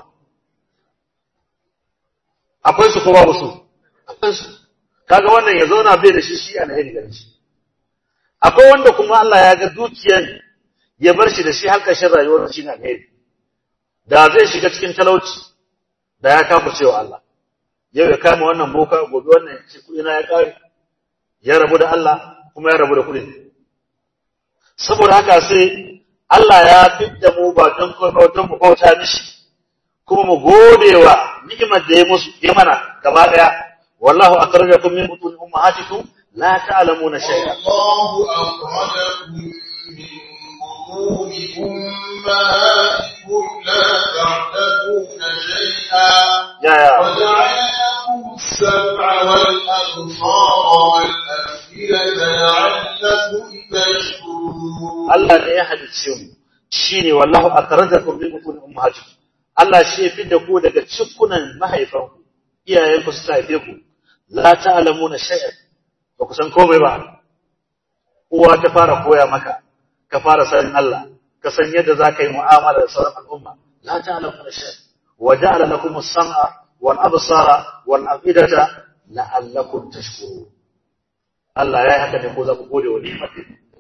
Akwai su ko babu su? Akwai su. kaga wannan ya zauna bai da shi shi alheri gare shi akwai wanda kuma Allah ya ga dukiyan ya bar shi da shi har ƙarshen rayuwar shi na alheri da zai shiga cikin talauci da ya kafa cewa Allah yau ya kama wannan boka gobe wannan ya ce kuɗi na ya ƙare ya rabu da Allah kuma ya rabu da kuɗin saboda haka sai Allah ya fidda mu ba don kuma don mu bauta mishi kuma mu gode wa ni'imar da ya musu ya mana gaba daya والله أخرجكم من بطون أمهاتكم لا تعلمون شيئا والله أخرجكم من بطون أمهاتكم لا تعلمون شيئا يا يا وجعل لكم السمع والأبصار والأفئدة لعلكم تشكرون Allah ne ya halicce mu shine wallahu akhrajakum min butun ummahatikum Allah shi ya fidda ku daga cikunan mahaifanku iyayenku suka haife ku la ta'lamuna shay'an ba ku san komai ba uwa ta fara koya maka ka fara sanin Allah ka san yadda za ka yi mu'amala da sauran al'umma la ta'lamuna shay'an wa ja'ala lakum as-sam'a wal absara wal afidata la'allakum tashkurun Allah ya yi haka ne ko za ku gode wa ni'imar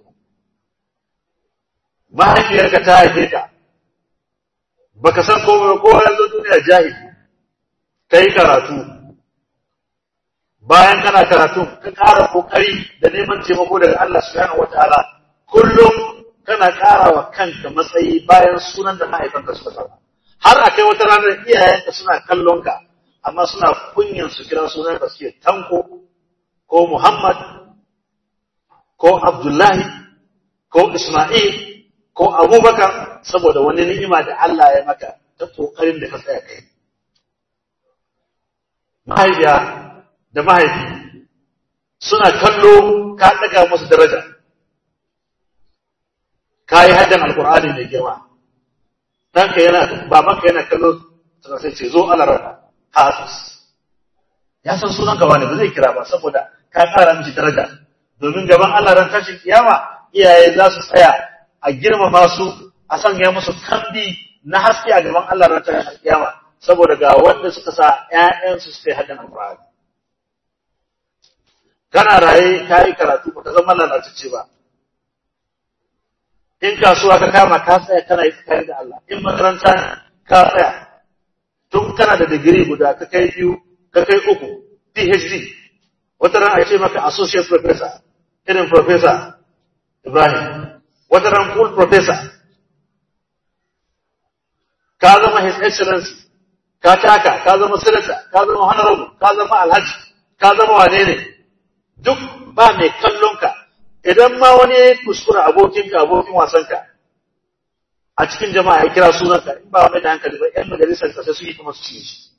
mahaifiyarka ta haife ka baka san komai ba ko yanzu duniya jahili kai karatu bayan kana karatu ka ƙara kokari da neman taimako daga Allah subhanahu wataala kullum kana ƙara wa kanka matsayi bayan sunan da mahaifanka suka saba har akai wata ranar iyayenka suna kallon ka amma suna kunyan su kira sunan ka suke tanko ko Muhammad ko Abdullahi ko Isma'il ko Abubakar saboda wani ni'ima da Allah ya maka ta kokarin da ka tsaya kai mahaifiya da mahaifi suna kallo ka ɗaga musu daraja ka yi haddan alkur'ani mai girma ɗanka yana babanka yana kallo suna sai ce zo alarama hafiz ya san sunanka wani ba zai kira ba saboda ka ƙara mishi daraja domin gaban Allah ran tashin kiyama iyaye za su tsaya a girmama su a sanya musu kambi na haske a gaban Allah ran tashin kiyama saboda ga wanda suka sa ‘ya'yansu suka yi haɗin alfahari. Kana raye ka yi karatu ba ka zama lalatacce ba. In kasuwa ka kama ka tsaya kana yi tsakani da Allah, in makaranta ka tsaya, tun kana da digiri guda ka kai biyu, ka kai uku, PhD, wata ran a ce maka associate professor, irin professor Ibrahim, wata ran full professor, ka zama his excellency, ka taka ka zama sanata ka zama honorable ka zama alhaji ka zama wane ne duk ba mai kallon ka idan ma wani ya kuskura abokinka abokin wasanka a cikin jama'a ya kira sunanka in ba mai da hankali ba yan majalisar ka sai su yi kuma su ci shi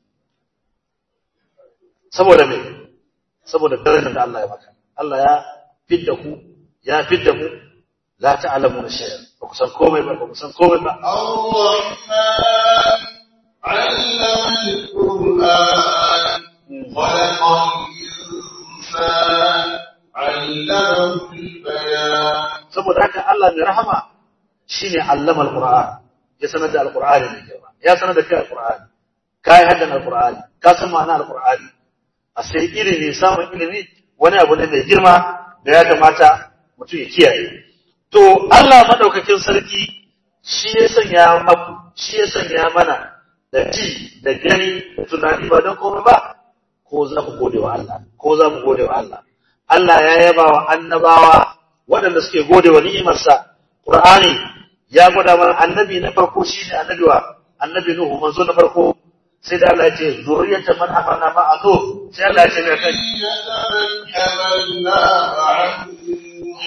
saboda me saboda darajar da Allah ya maka Allah ya fidda ku ya fidda mu la ta'lamuna shay'an ba ku san komai ba ba ku san komai ba الرحمن علم القرآن خلق الإنسان علمه البيان saboda haka Allah mai rahama shine allama alquran ya sanar da alqur'ani ne girma ya sanar da kai alqur'ani kai haddan alqur'ani ka san ma'ana alqur'ani a sai ilimi samun ilimi wani abu ne mai girma da ya kamata mutum ya kiyaye to Allah madaukakin sarki shi ya sanya maku shi ya sanya mana da ji da gani da tunani ba don komai ba ko za ku gode wa Allah ko za mu gode wa Allah Allah ya yaba wa annabawa waɗanda suke gode wa ni'imarsa Qur'ani ya gwada mana annabi na farko shine annabi wa annabi Nuhu manzo na farko sai da Allah ya ce zuriyatan man hamalna ma'a Nuh sai Allah ya ce mai kai من حملنا مع نوح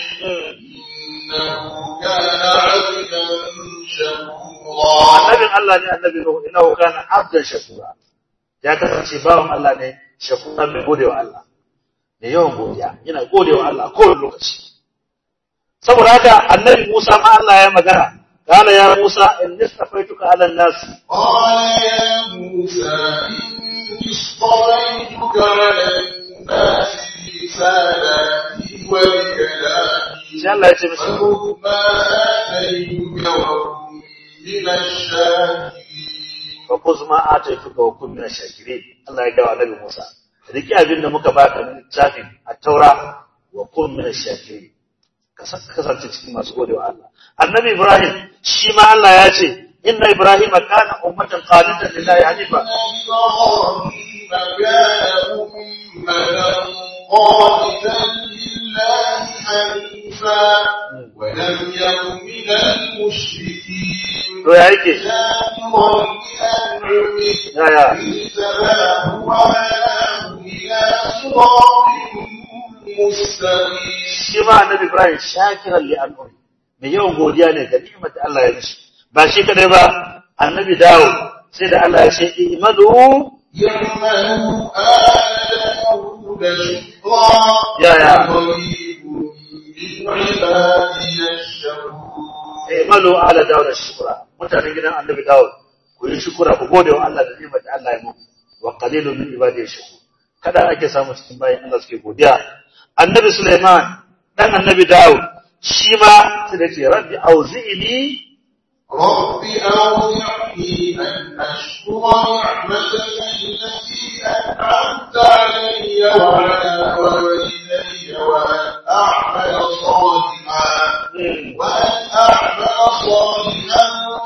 إنه كان عبدا شكورا annabin Allah ne annabi Nuhu innahu kana abdan shakura ya kasance bawan Allah ne shakura mai gode wa Allah da yawan godiya yana gode wa Allah kowane lokaci saboda haka annabi Musa ma Allah ya magana قال يا موسى إني اصطفيتك على الناس قال يا موسى إني اصطفيتك على الناس برسالاتي وبكلامي sai Allah ya ce mishi فخذ ما آتيتك وكن من الشاكرين fa kuz ma ataituka wa kun min shakirin Allah ya gawa annabi Musa riki abin da muka baka na littafin at-taura wa kun min shakirin ka sa- ka kasance cikin masu gode wa Allah annabi Ibrahim shi ma Allah ya ce inna Ibrahim kana ummatan qanitan lillahi hanifa إن إبراهيم كان أمة قانتا لله حنيفا ولم يكن من المشركين to ya yake شاكرا لأنعمه ya ya اجتباه وهداه إلى صراط مستقيم shi ma annabi Ibrahim shakiran li an'umi mai yawan godiya ne ga ni'imar da Allah ya mishi ba shi kadai ba annabi Dawud sai da Allah ya ce imanu يعمل آل داود شكرا يا يا. وقريب من عبادي الشكور imalu ala Dawud shukura mutanen gidan annabi Dawud ku yi shukura ku gode wa Allah da ni'imar da Allah ya muku wa qalilun min ibadiy shukur kada ake samu cikin bayan Allah suke godiya annabi Sulaiman dan annabi Dawud shi ma sai da ce rabbi auzi'ni رب أوزعني أن أشكر نعمتك التي أنعمت علي وعلى والدي وأن أعمل صالحا وأن أعمل صالحا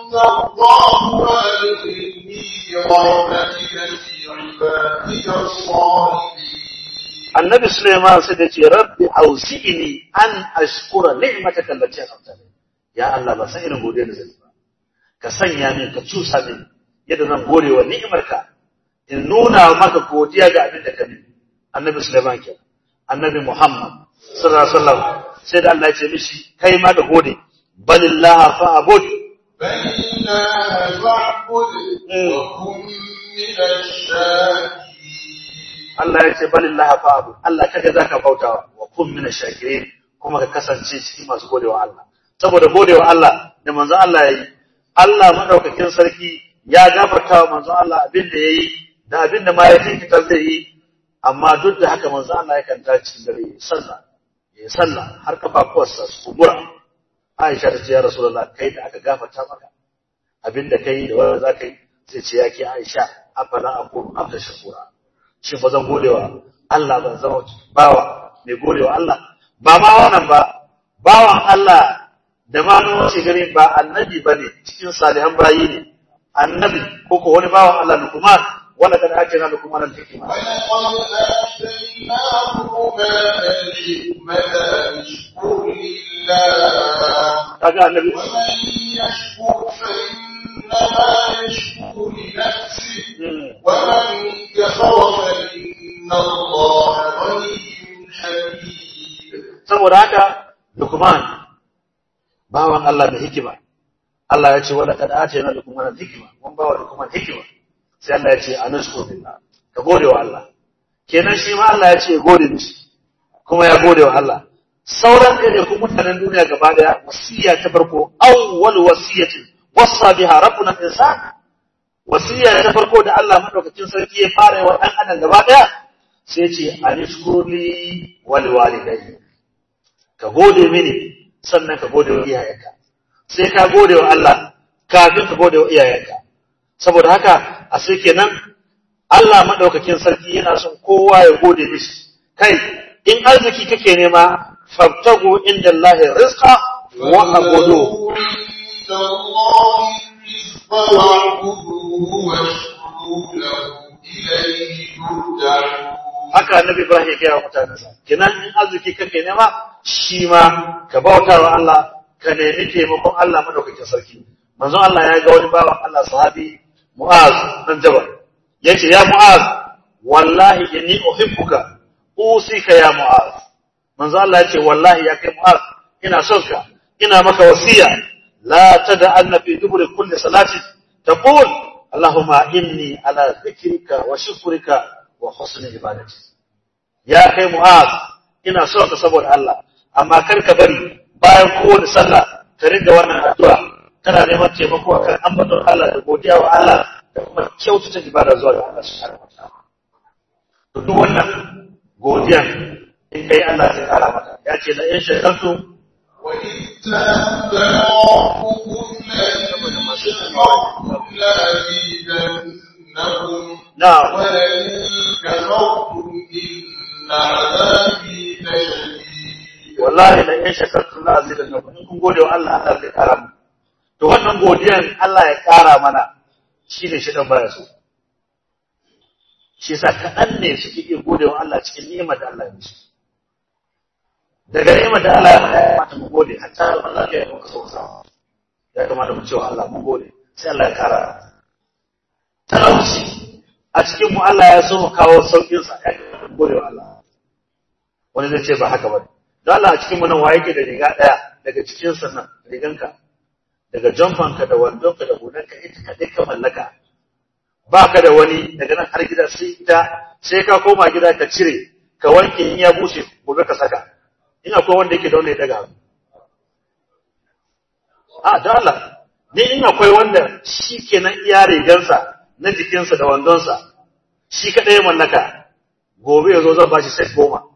ترضاه وأدخلني برحمتك في عبادك الصالحين annabi Sulaiman sai da ce rabbi auzi'ni an ashkura ni'mataka allati an'amta alayya ya Allah ba san irin godiya da zan yi ba ka sanya min ka cusa min yadda zan gode wa ni'imarka in nuna maka godiya ga abin da ka bi annabi Sulaiman ke annabi Muhammad sallallahu alaihi wasallam sai da Allah ya ce mishi kai ma da gode balillaha fa'bud بل الله فاعبد وكن من الشاكرين Allah ya ce balillaha fa'bud Allah kaga zaka bautawa wa kun min shakirin kuma ka kasance cikin masu godewa Allah saboda godewa Allah da manzon Allah yayi Allah madaukakin sarki ya gafarta wa manzon Allah abin da yayi da abin da ma ya tinkitar da yi amma duk da haka manzon Allah yakan tashi dare ya sallah ya sallah har kafafuwarsa su kumbura Aisha ta ce ya Rasulullah kai da aka gafarta maka abin da kai da wanda zaka yi sai ce yake Aisha afala aqulu abda shakura shin ba zan godewa Allah ban zama bawa mai godewa Allah ba ma wannan ba bawan Allah da ma na wace gari ba annabi ba ne cikin salihan bayi ne annabi ko ko wani bawan Allah Luqman wala kad atina Luqman al-hikma ولقد آتيناه الحكمة أن اشكر لله kaga annabi ومن يشكر فإنما يشكر لنفسه Mm. ومن كفر فإن الله غني حميد saboda haka Luqman bawan Allah da hikima Allah ya ce wala kad atina Luqman al-hikma mun bawa Luqman hikima sai Allah ya ce anashkur billah ka gode wa Allah kenan shi ma Allah ya ce gode mishi kuma ya gode wa Allah sauran ɗaya ku mutanen duniya gaba daya wasiya ta farko awwal wasiyatin wasa biha rabbuna insan wasiya ta farko da Allah madaukakin sarki ya fara wa dan adam gaba daya sai ce anishkurli wal walidayya ka gode mini sannan ka gode wa iyayenka sai ka gode wa Allah kafin ka gode wa iyayenka saboda haka a sai kenan Allah madaukakin sarki yana son kowa ya gode mishi kai in arziki kake nema fabtagu inda Allah rizqa wa abudu عند الله الرزق واعبدوه واشكروا له إليه ترجعون haka annabi Ibrahim ya gaya wa mutanensa kenan in arziki kake nema shi ma ka bauta wa Allah ka nemi taimakon Allah madaukakin sarki manzon Allah ya ga wani bawan Allah sahabi Mu'az dan Jabal yace ya Mu'az wallahi inni uhibbuka usika ya Mu'az manzon Allah yace wallahi ya kai Mu'az ina son ka ina maka wasiya la tad'anna fi duburi kulli salati taqul Allahumma inni ala dhikrika wa shukrika wa husni ibadati ya kai mu'az ina so ka saboda Allah amma kar ka bari bayan kowace sallah ka riga wannan addu'a kana neman taimako akan ambaton Allah da godiya wa Allah da kuma kyautata ibada zuwa ga Allah subhanahu wa ta'ala to duk wannan godiya in kai Allah zai kara maka ya ce la in shakartum وإذ تأذن ربكم لئن شكرتم لأزيدنكم na'am ولئن كفرتم إن عذابي لشديد wallahi la in shakartum la azidannakum in kun gode wa Allah Allah zai kara mu to wannan godiyan Allah ya kara mana shine shi dan baya so shi yasa kaɗan ne suke iya gode wa Allah cikin ni'imar da Allah ya musu daga ni'imar da Allah ya mana ya kamata mu gode hatta da Allah ya muka so sa ya kamata mu cewa Allah mu gode sai Allah ya kara talauci a cikin mu Allah ya so mu kawo saukin sa ya kamata mu gode wa Allah wani zai ce ba haka ba don Allah a cikin mu nan waye ke da riga daya daga cikin sa nan riganka daga jamfanka da wandonka da hulanka ita kaɗai ka mallaka ba ka da wani daga nan har gida sai ita sai ka koma gida ka cire ka wanke in ya bushe gobe ka saka in akwai wanda yake da wanda ya daga hannu a da Allah ni in akwai wanda shi kenan iya rigansa na jikinsa da wandonsa shi kaɗai ya mallaka gobe ya zo zan ba shi sai goma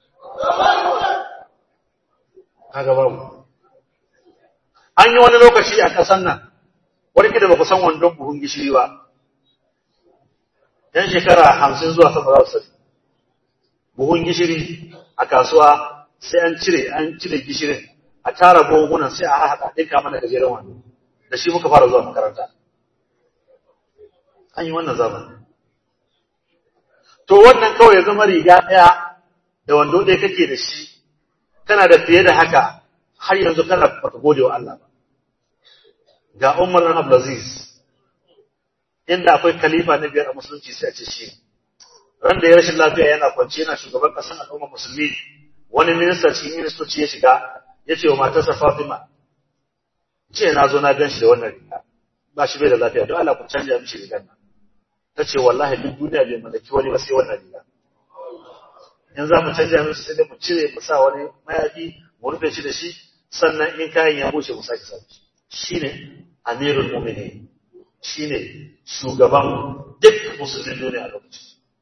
kaga babu an yi wani lokaci a ƙasan nan wani da ba ku san wandon buhun gishiri ba yan shekara hamsin zuwa sama za su sani buhun gishiri a kasuwa sai an cire an cire gishirin a tara buhunan sai a haɗa ɗinka mana gajeren wando da shi muka fara zuwa makaranta an yi wannan zamani to wannan kawai ya zama riga ɗaya da wando ɗaya kake da shi kana da fiye da haka har yanzu kana baka gode wa Allah ba ga Umar bin Abdulaziz inda akwai khalifa na biyar a musulunci sai a ce shi ran da ya rashin lafiya yana kwance yana shugaban ƙasar al'umma musulmi wani minista cikin ministoci ya shiga ya ce wa matarsa Fatima ce na zo na gan shi da wannan riga ba shi bai da lafiya don Allah ku canja mishi rigar nan ta ce wallahi duk duniya bai mallaki wani ba sai wannan riga in za mu canja mishi sai dai mu cire mu sa wani mayafi mu rufe shi da shi sannan in kayan ya bushe mu sake sa shi ne amirul mu'minin shi ne shugaban duk musulmin duniya a lokacin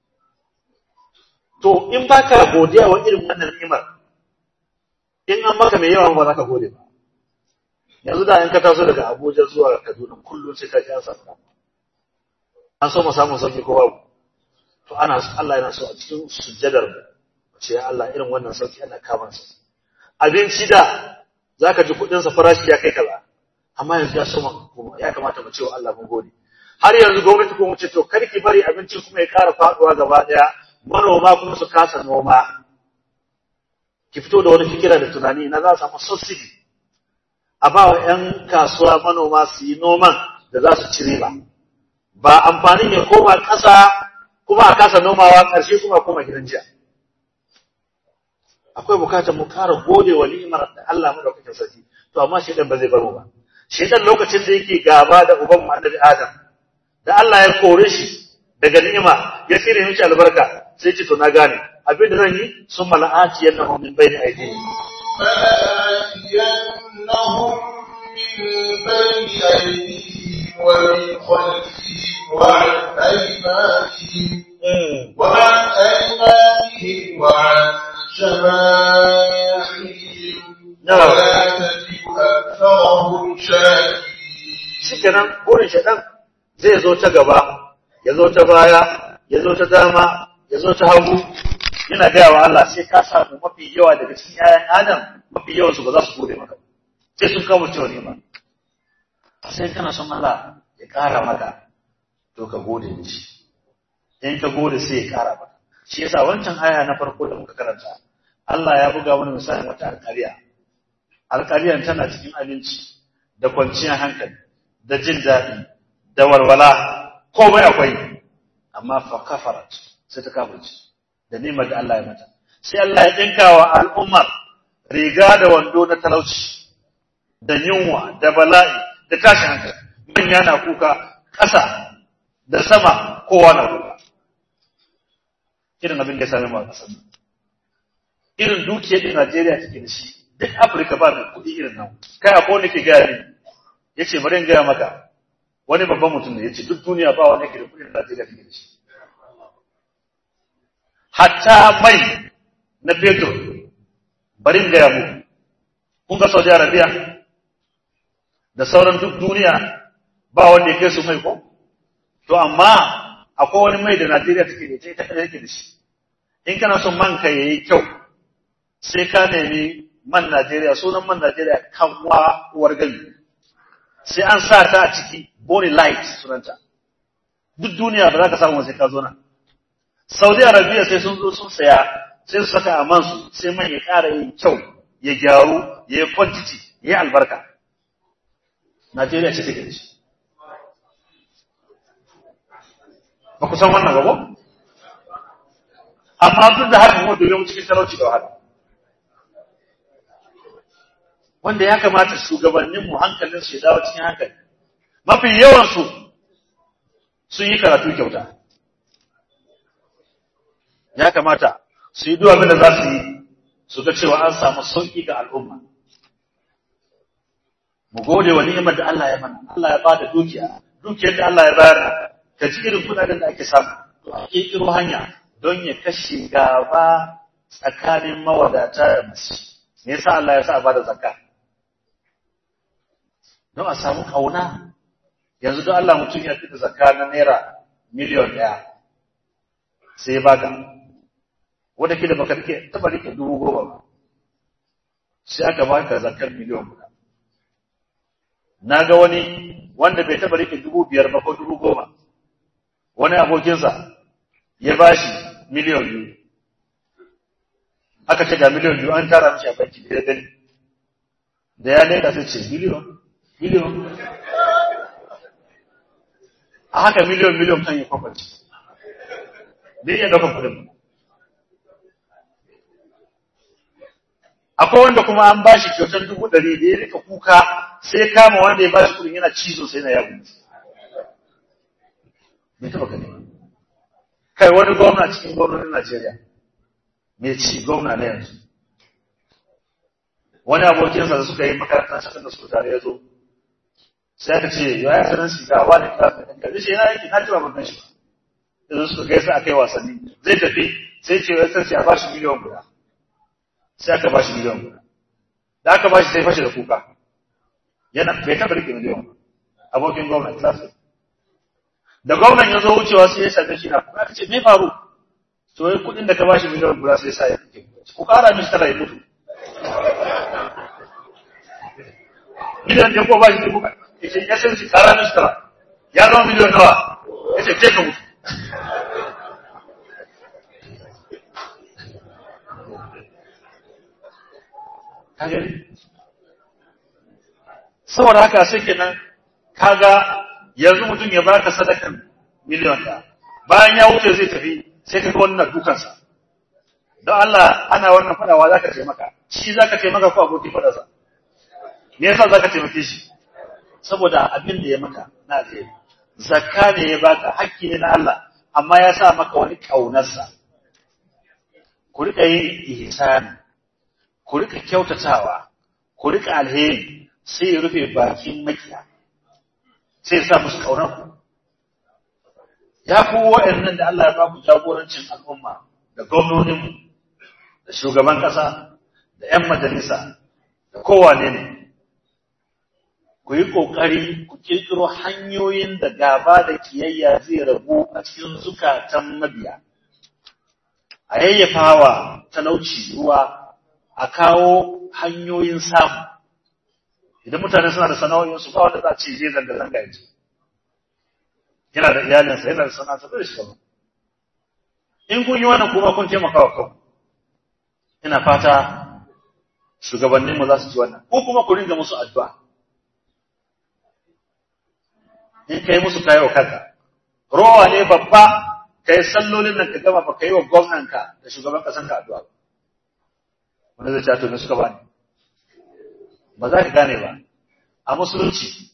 to in baka godiya wa irin wannan ni'imar in an maka mai yawa ba za ka gode ba yanzu da in ka taso daga Abuja zuwa Kaduna kullum sai ka ji an samu an so mu samu sauki ko babu to ana Allah yana so a cikin sujjadar mu ce ya Allah irin wannan sauki ana kama sa abinci da zaka ji kudin sa farashi ya kai kaza amma yanzu ya so kuma ya kamata mu ce wa Allah mun gode har yanzu gwamnati ko mu ce to karki bari abinci kuma ya ƙara faduwa gaba daya manoma kuma su kasa noma ki fito da wani fikira da tunani na za a samu subsidy a ba wa 'yan kasuwa manoma su yi noman da za su ci riba ba amfanin ya koma ƙasa kuma a kasa nomawa ƙarshe kuma koma gidan jiya akwai bukatar mu ƙara gode wa ni'imar da Allah madaukakin sarki to amma shedan ba zai bar mu ba shedan lokacin da yake gaba da uban mu annabi Adam da Allah ya kore shi daga ni'ima ya tsire mishi albarka sai ce to na gane abin da zan yi sun mala'ati yannahu min bayni aydihim فلآتينهم من بين أيديهم ومن خلفهم وعن أيمانهم وعن أيمانهم وعن شمائلهم نعم. ولا تجد أكثرهم شاكرين shikenan burin shaɗan zai zo ta gaba ya zo ta baya ya zo ta dama ya zo ta hagu yana gaya wa Allah sai ka samu mafi yawa daga cikin 'ya'yan Adam mafi yawan su ba za su gode maka sai sun kawo cewa ne ba sai kana son Allah ya ƙara maka to ka gode mishi in ka gode sai ya ƙara maka shi yasa wancan aya na farko da muka karanta Allah ya buga wani misalin wata alƙariya alƙariyar tana cikin aminci da kwanciyar hankali da jin daɗi da walwala komai akwai amma fa kafarat sai ta kafirci da nimar da Allah ya mata sai Allah ya dinka wa al'ummar riga da wando na talauci da yunwa da bala'i da tashin hankali manya na kuka ƙasa da sama kowa na kuka irin abin da ya sami mu a ƙasar nan. irin dukiyar da Najeriya take da shi duk Afirka ba mai kuɗi irin nan kai akwai wanda ke gaya ni yace bari in gaya maka wani babban mutum ne yace duk duniya ba wanda ke da kuɗin da Najeriya take da shi hatta mai na fetur bari in gaya muku kun ga Saudi Arabia da sauran duk duniya ba wanda ya kai su mai ko to amma akwai wani mai da Najeriya take da ita ita kadai take da shi in kana son man ka yayi kyau sai ka nemi man Najeriya sunan man Najeriya kanwa uwar gani sai an sa ta a ciki body light sunanta duk duniya ba za ka samu sai ka zo nan Saudi Arabia sai sun zo sun saya sai su saka a man su sai man ya ƙara yin kyau ya gyaru ya yi quantity ya yi albarka Najeriya ce take da shi ba ku san wannan ba ko amma duk da haka kuma dole mu cikin talauci da wahala wanda ya kamata shugabanninmu hankalin su ya dawo cikin hankali mafi yawansu sun yi karatu kyauta ya kamata su yi abin da za su yi su ga cewa an samu sauƙi ga al'umma mu gode wa ni'imar da Allah ya mana Allah ya bada dukiya dukiyar da Allah ya bayar ka ji irin kudaden da ake samu to a kirkiro hanya don ya kashe gaba tsakanin mawadata da masu me yasa Allah ya sa a bada zakka don a samu kauna yanzu don Allah mutum ya fita zakka na naira miliyon ɗaya sai ya baka wanda ke da baka rike taba rike dubu goma ba sai aka baka zakkar miliyon guda na ga wani wanda bai taba rike dubu biyar ba ko dubu goma wani abokinsa ya bashi miliyon biyu aka ce ga miliyon biyu an tara mishi a banki da ya gani da ya leka sai ce miliyon miliyon a haka miliyon miliyon kan yi kwakwaci bai iya ɗaukar kuɗin akwai wanda kuma an ba shi kyautar dubu ɗari da ya rika kuka sai ya kama wanda ya ba shi kuɗin yana cizo sai na yagu bai taɓa gani ba kai wani gwamna cikin gwamnonin Najeriya mai ci gwamna na yanzu wani abokinsa da suka yi makarantar sakandar su tare ya zo sai aka ce ya yi sanar shi ga wani class ɗin ka shi yana yake na jira ban shi ba yanzu suka gaisa a kai wasanni zai tafi sai ce ya sarki a ba shi miliyan guda sai aka ba shi miliyan guda da aka ba shi sai fashe da kuka yana bai taɓa rike miliyan ba abokin gwamna class ɗin da gwamnan ya zo wucewa sai ya same shi na kuka aka ce me faru to wai kuɗin da ka ba shi miliyan guda sai sa ya kake ku ƙara mishi tara ya mutu miliyan ɗaya ko ba shi dubu ya ce ya san shi ƙara mishi tara ya zama miliyan nawa ya ce je ka mutu saboda haka sai kenan kaga yanzu mutum ya baka sadakan miliyan ɗaya bayan ya wuce zai tafi sai ka ga wannan dukansa don Allah ana wannan fadawa zaka taimaka shi zaka taimaka ko abokin fadarsa me yasa zaka taimake shi saboda abin da ya maka na alheri zakka ne ya baka hakki ne na Allah amma ya sa maka wani kaunarsa ku rika yin ihsani ku rika kyautatawa ku rika alheri sai ya rufe bakin makiya sai ya sa musu kaunar ku ya ku wa'annan da Allah ya ba ku jagorancin al'umma da gwamnoninmu da shugaban ƙasa da 'yan majalisa da kowane ne ku yi ƙoƙari ku ƙirƙiro hanyoyin da gaba da kiyayya zai rabu a cikin zukatan mabiya a yayyafawa talauci ruwa a kawo hanyoyin samu idan mutane suna da sana'o'insu ba wanda za a ce je zanga-zanga ya ce yana da iyalinsa yana da sana'arsa da shi in kun yi wannan kuma kun taimaka wa kanku ina fata shugabanninmu za su ci wannan ko kuma ku ringa musu addu'a in kai musu kayi wa kanka rowa ne babba kai sallolin nan ka gama ba kai wa gwamnanka da shugaban kasanka addu'a wanda zai ce to ne suka bani ba za ka gane ba a musulunci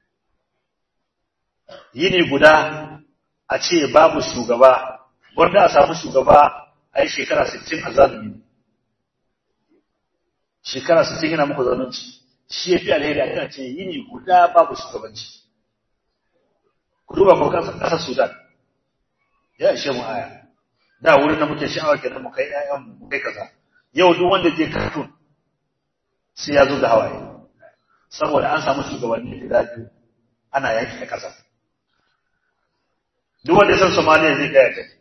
yini guda a ce babu shugaba wanda a samu shugaba a yi shekara 60 a zalumi shekara 60 yana muku zalunci shi ya fi alheri a kan ce yini guda babu shugabanci ku duba ko kasar sudan ya ishe mu aya da wurin da muke sha'awa kenan mu kai ƴaƴan mu kai kaza yau duk wanda je cartoon sai ya zo da hawaye saboda an samu shugabanni guda biyu ana yaki a ƙasa duk wanda ya san Somalia zai gaya ta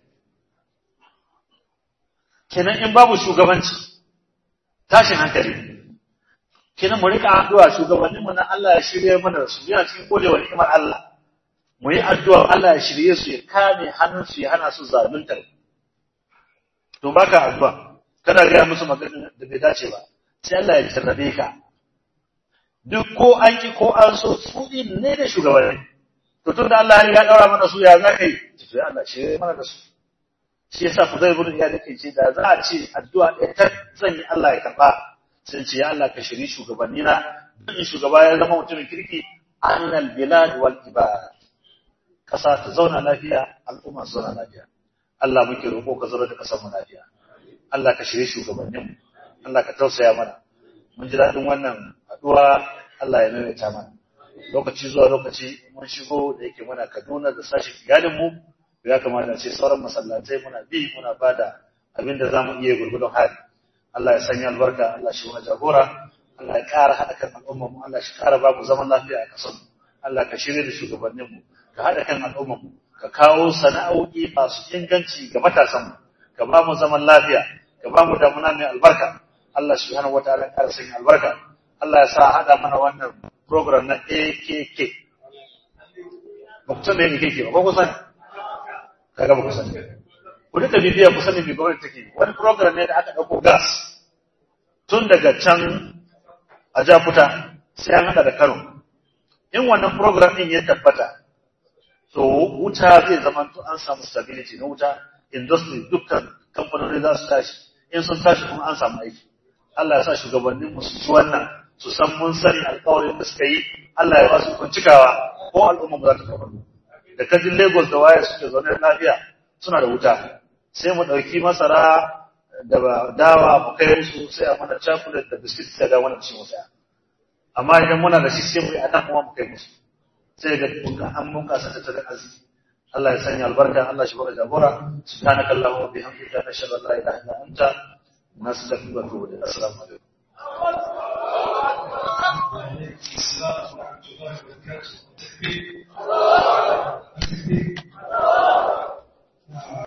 kenan in babu shugabanci tashin hankali kenan mu rika addu'a shugabannin mu na Allah ya shirye mana su yana cikin kodewa ni'imar Allah mu yi addu'a Allah ya shirye su ya kame hannun su ya hana su zaluntar to baka addu'a kana ga musu magana da bai dace ba sai Allah ya jarrabe ka duk ko an ki ko an so su din ne da shugabanni to tunda Allah ya daura mana su ya zaka yi to ya Allah shirye mana da su shi yasa Fudayl ibn Iyad yake ce da za a ce addu'a ɗaya ta sanya Allah ya karba sai ce ya Allah ka shiri shugabanni na duk shugaba ya zama mutumin kirki annal bilad wal ibad kasa ta zauna lafiya al'umma su zauna lafiya Allah muke roƙo ka zauna da kasar mu lafiya Allah ka shiri shugabannin mu Allah ka tausaya mana mun ji daɗin wannan addu'a Allah ya maimaita mana lokaci zuwa lokaci mun shigo da yake muna Kaduna da sashin iyalin mu ya kamata ce sauran masallatai muna bi muna bada abin da zamu iya gurgudun hali Allah ya sanya albarka Allah shi wani jagora Allah ya ƙara haɗa kan al'ummar mu Allah shi ƙara ba mu zaman lafiya a ƙasar mu Allah ka shirya da shugabannin mu ka haɗa kan al'ummar mu ka kawo sana'o'i masu inganci ga matasan mu ka ba mu zaman lafiya ka ba mu damuna mai albarka Allah subhanahu wataala ya ƙara sanya albarka Allah ya sa haɗa mana wannan program na AKK ba ku san da AKK ba ko ku sani kaga ba ku sani ku duka bibiya ku sani bi gwamnati take wani program ne da aka dauko gas tun daga can a Jakuta sai an hada da Kano in wannan program din ya tabbata to wuta zai zama to an samu stability na wuta industry dukkan kamfanoni za su tashi in sun tashi kuma an samu aiki Allah ya sa shugabannin mu su ci wannan su san mun sani alƙawarin da suka yi Allah ya ba su kuncikawa ko al'umma mu za ta kafa da kajin Lagos da waye suke zaune lafiya suna da wuta sai mu ɗauki masara da dawa mu kai musu sai a mana chocolate da biskit sai ga wannan ci musa amma idan muna da shi sai mu yi a nan kuma mu kai musu sai ga an mun kasa tattalin arziki Allah ya sanya albarka Allah shi baka jagora subhanaka allahumma wa bihamdika nashhadu an la ilaha illa anta nastaghfiruka wa natubu ilayk assalamu alaikum السلام ورحمة الله وبركاته.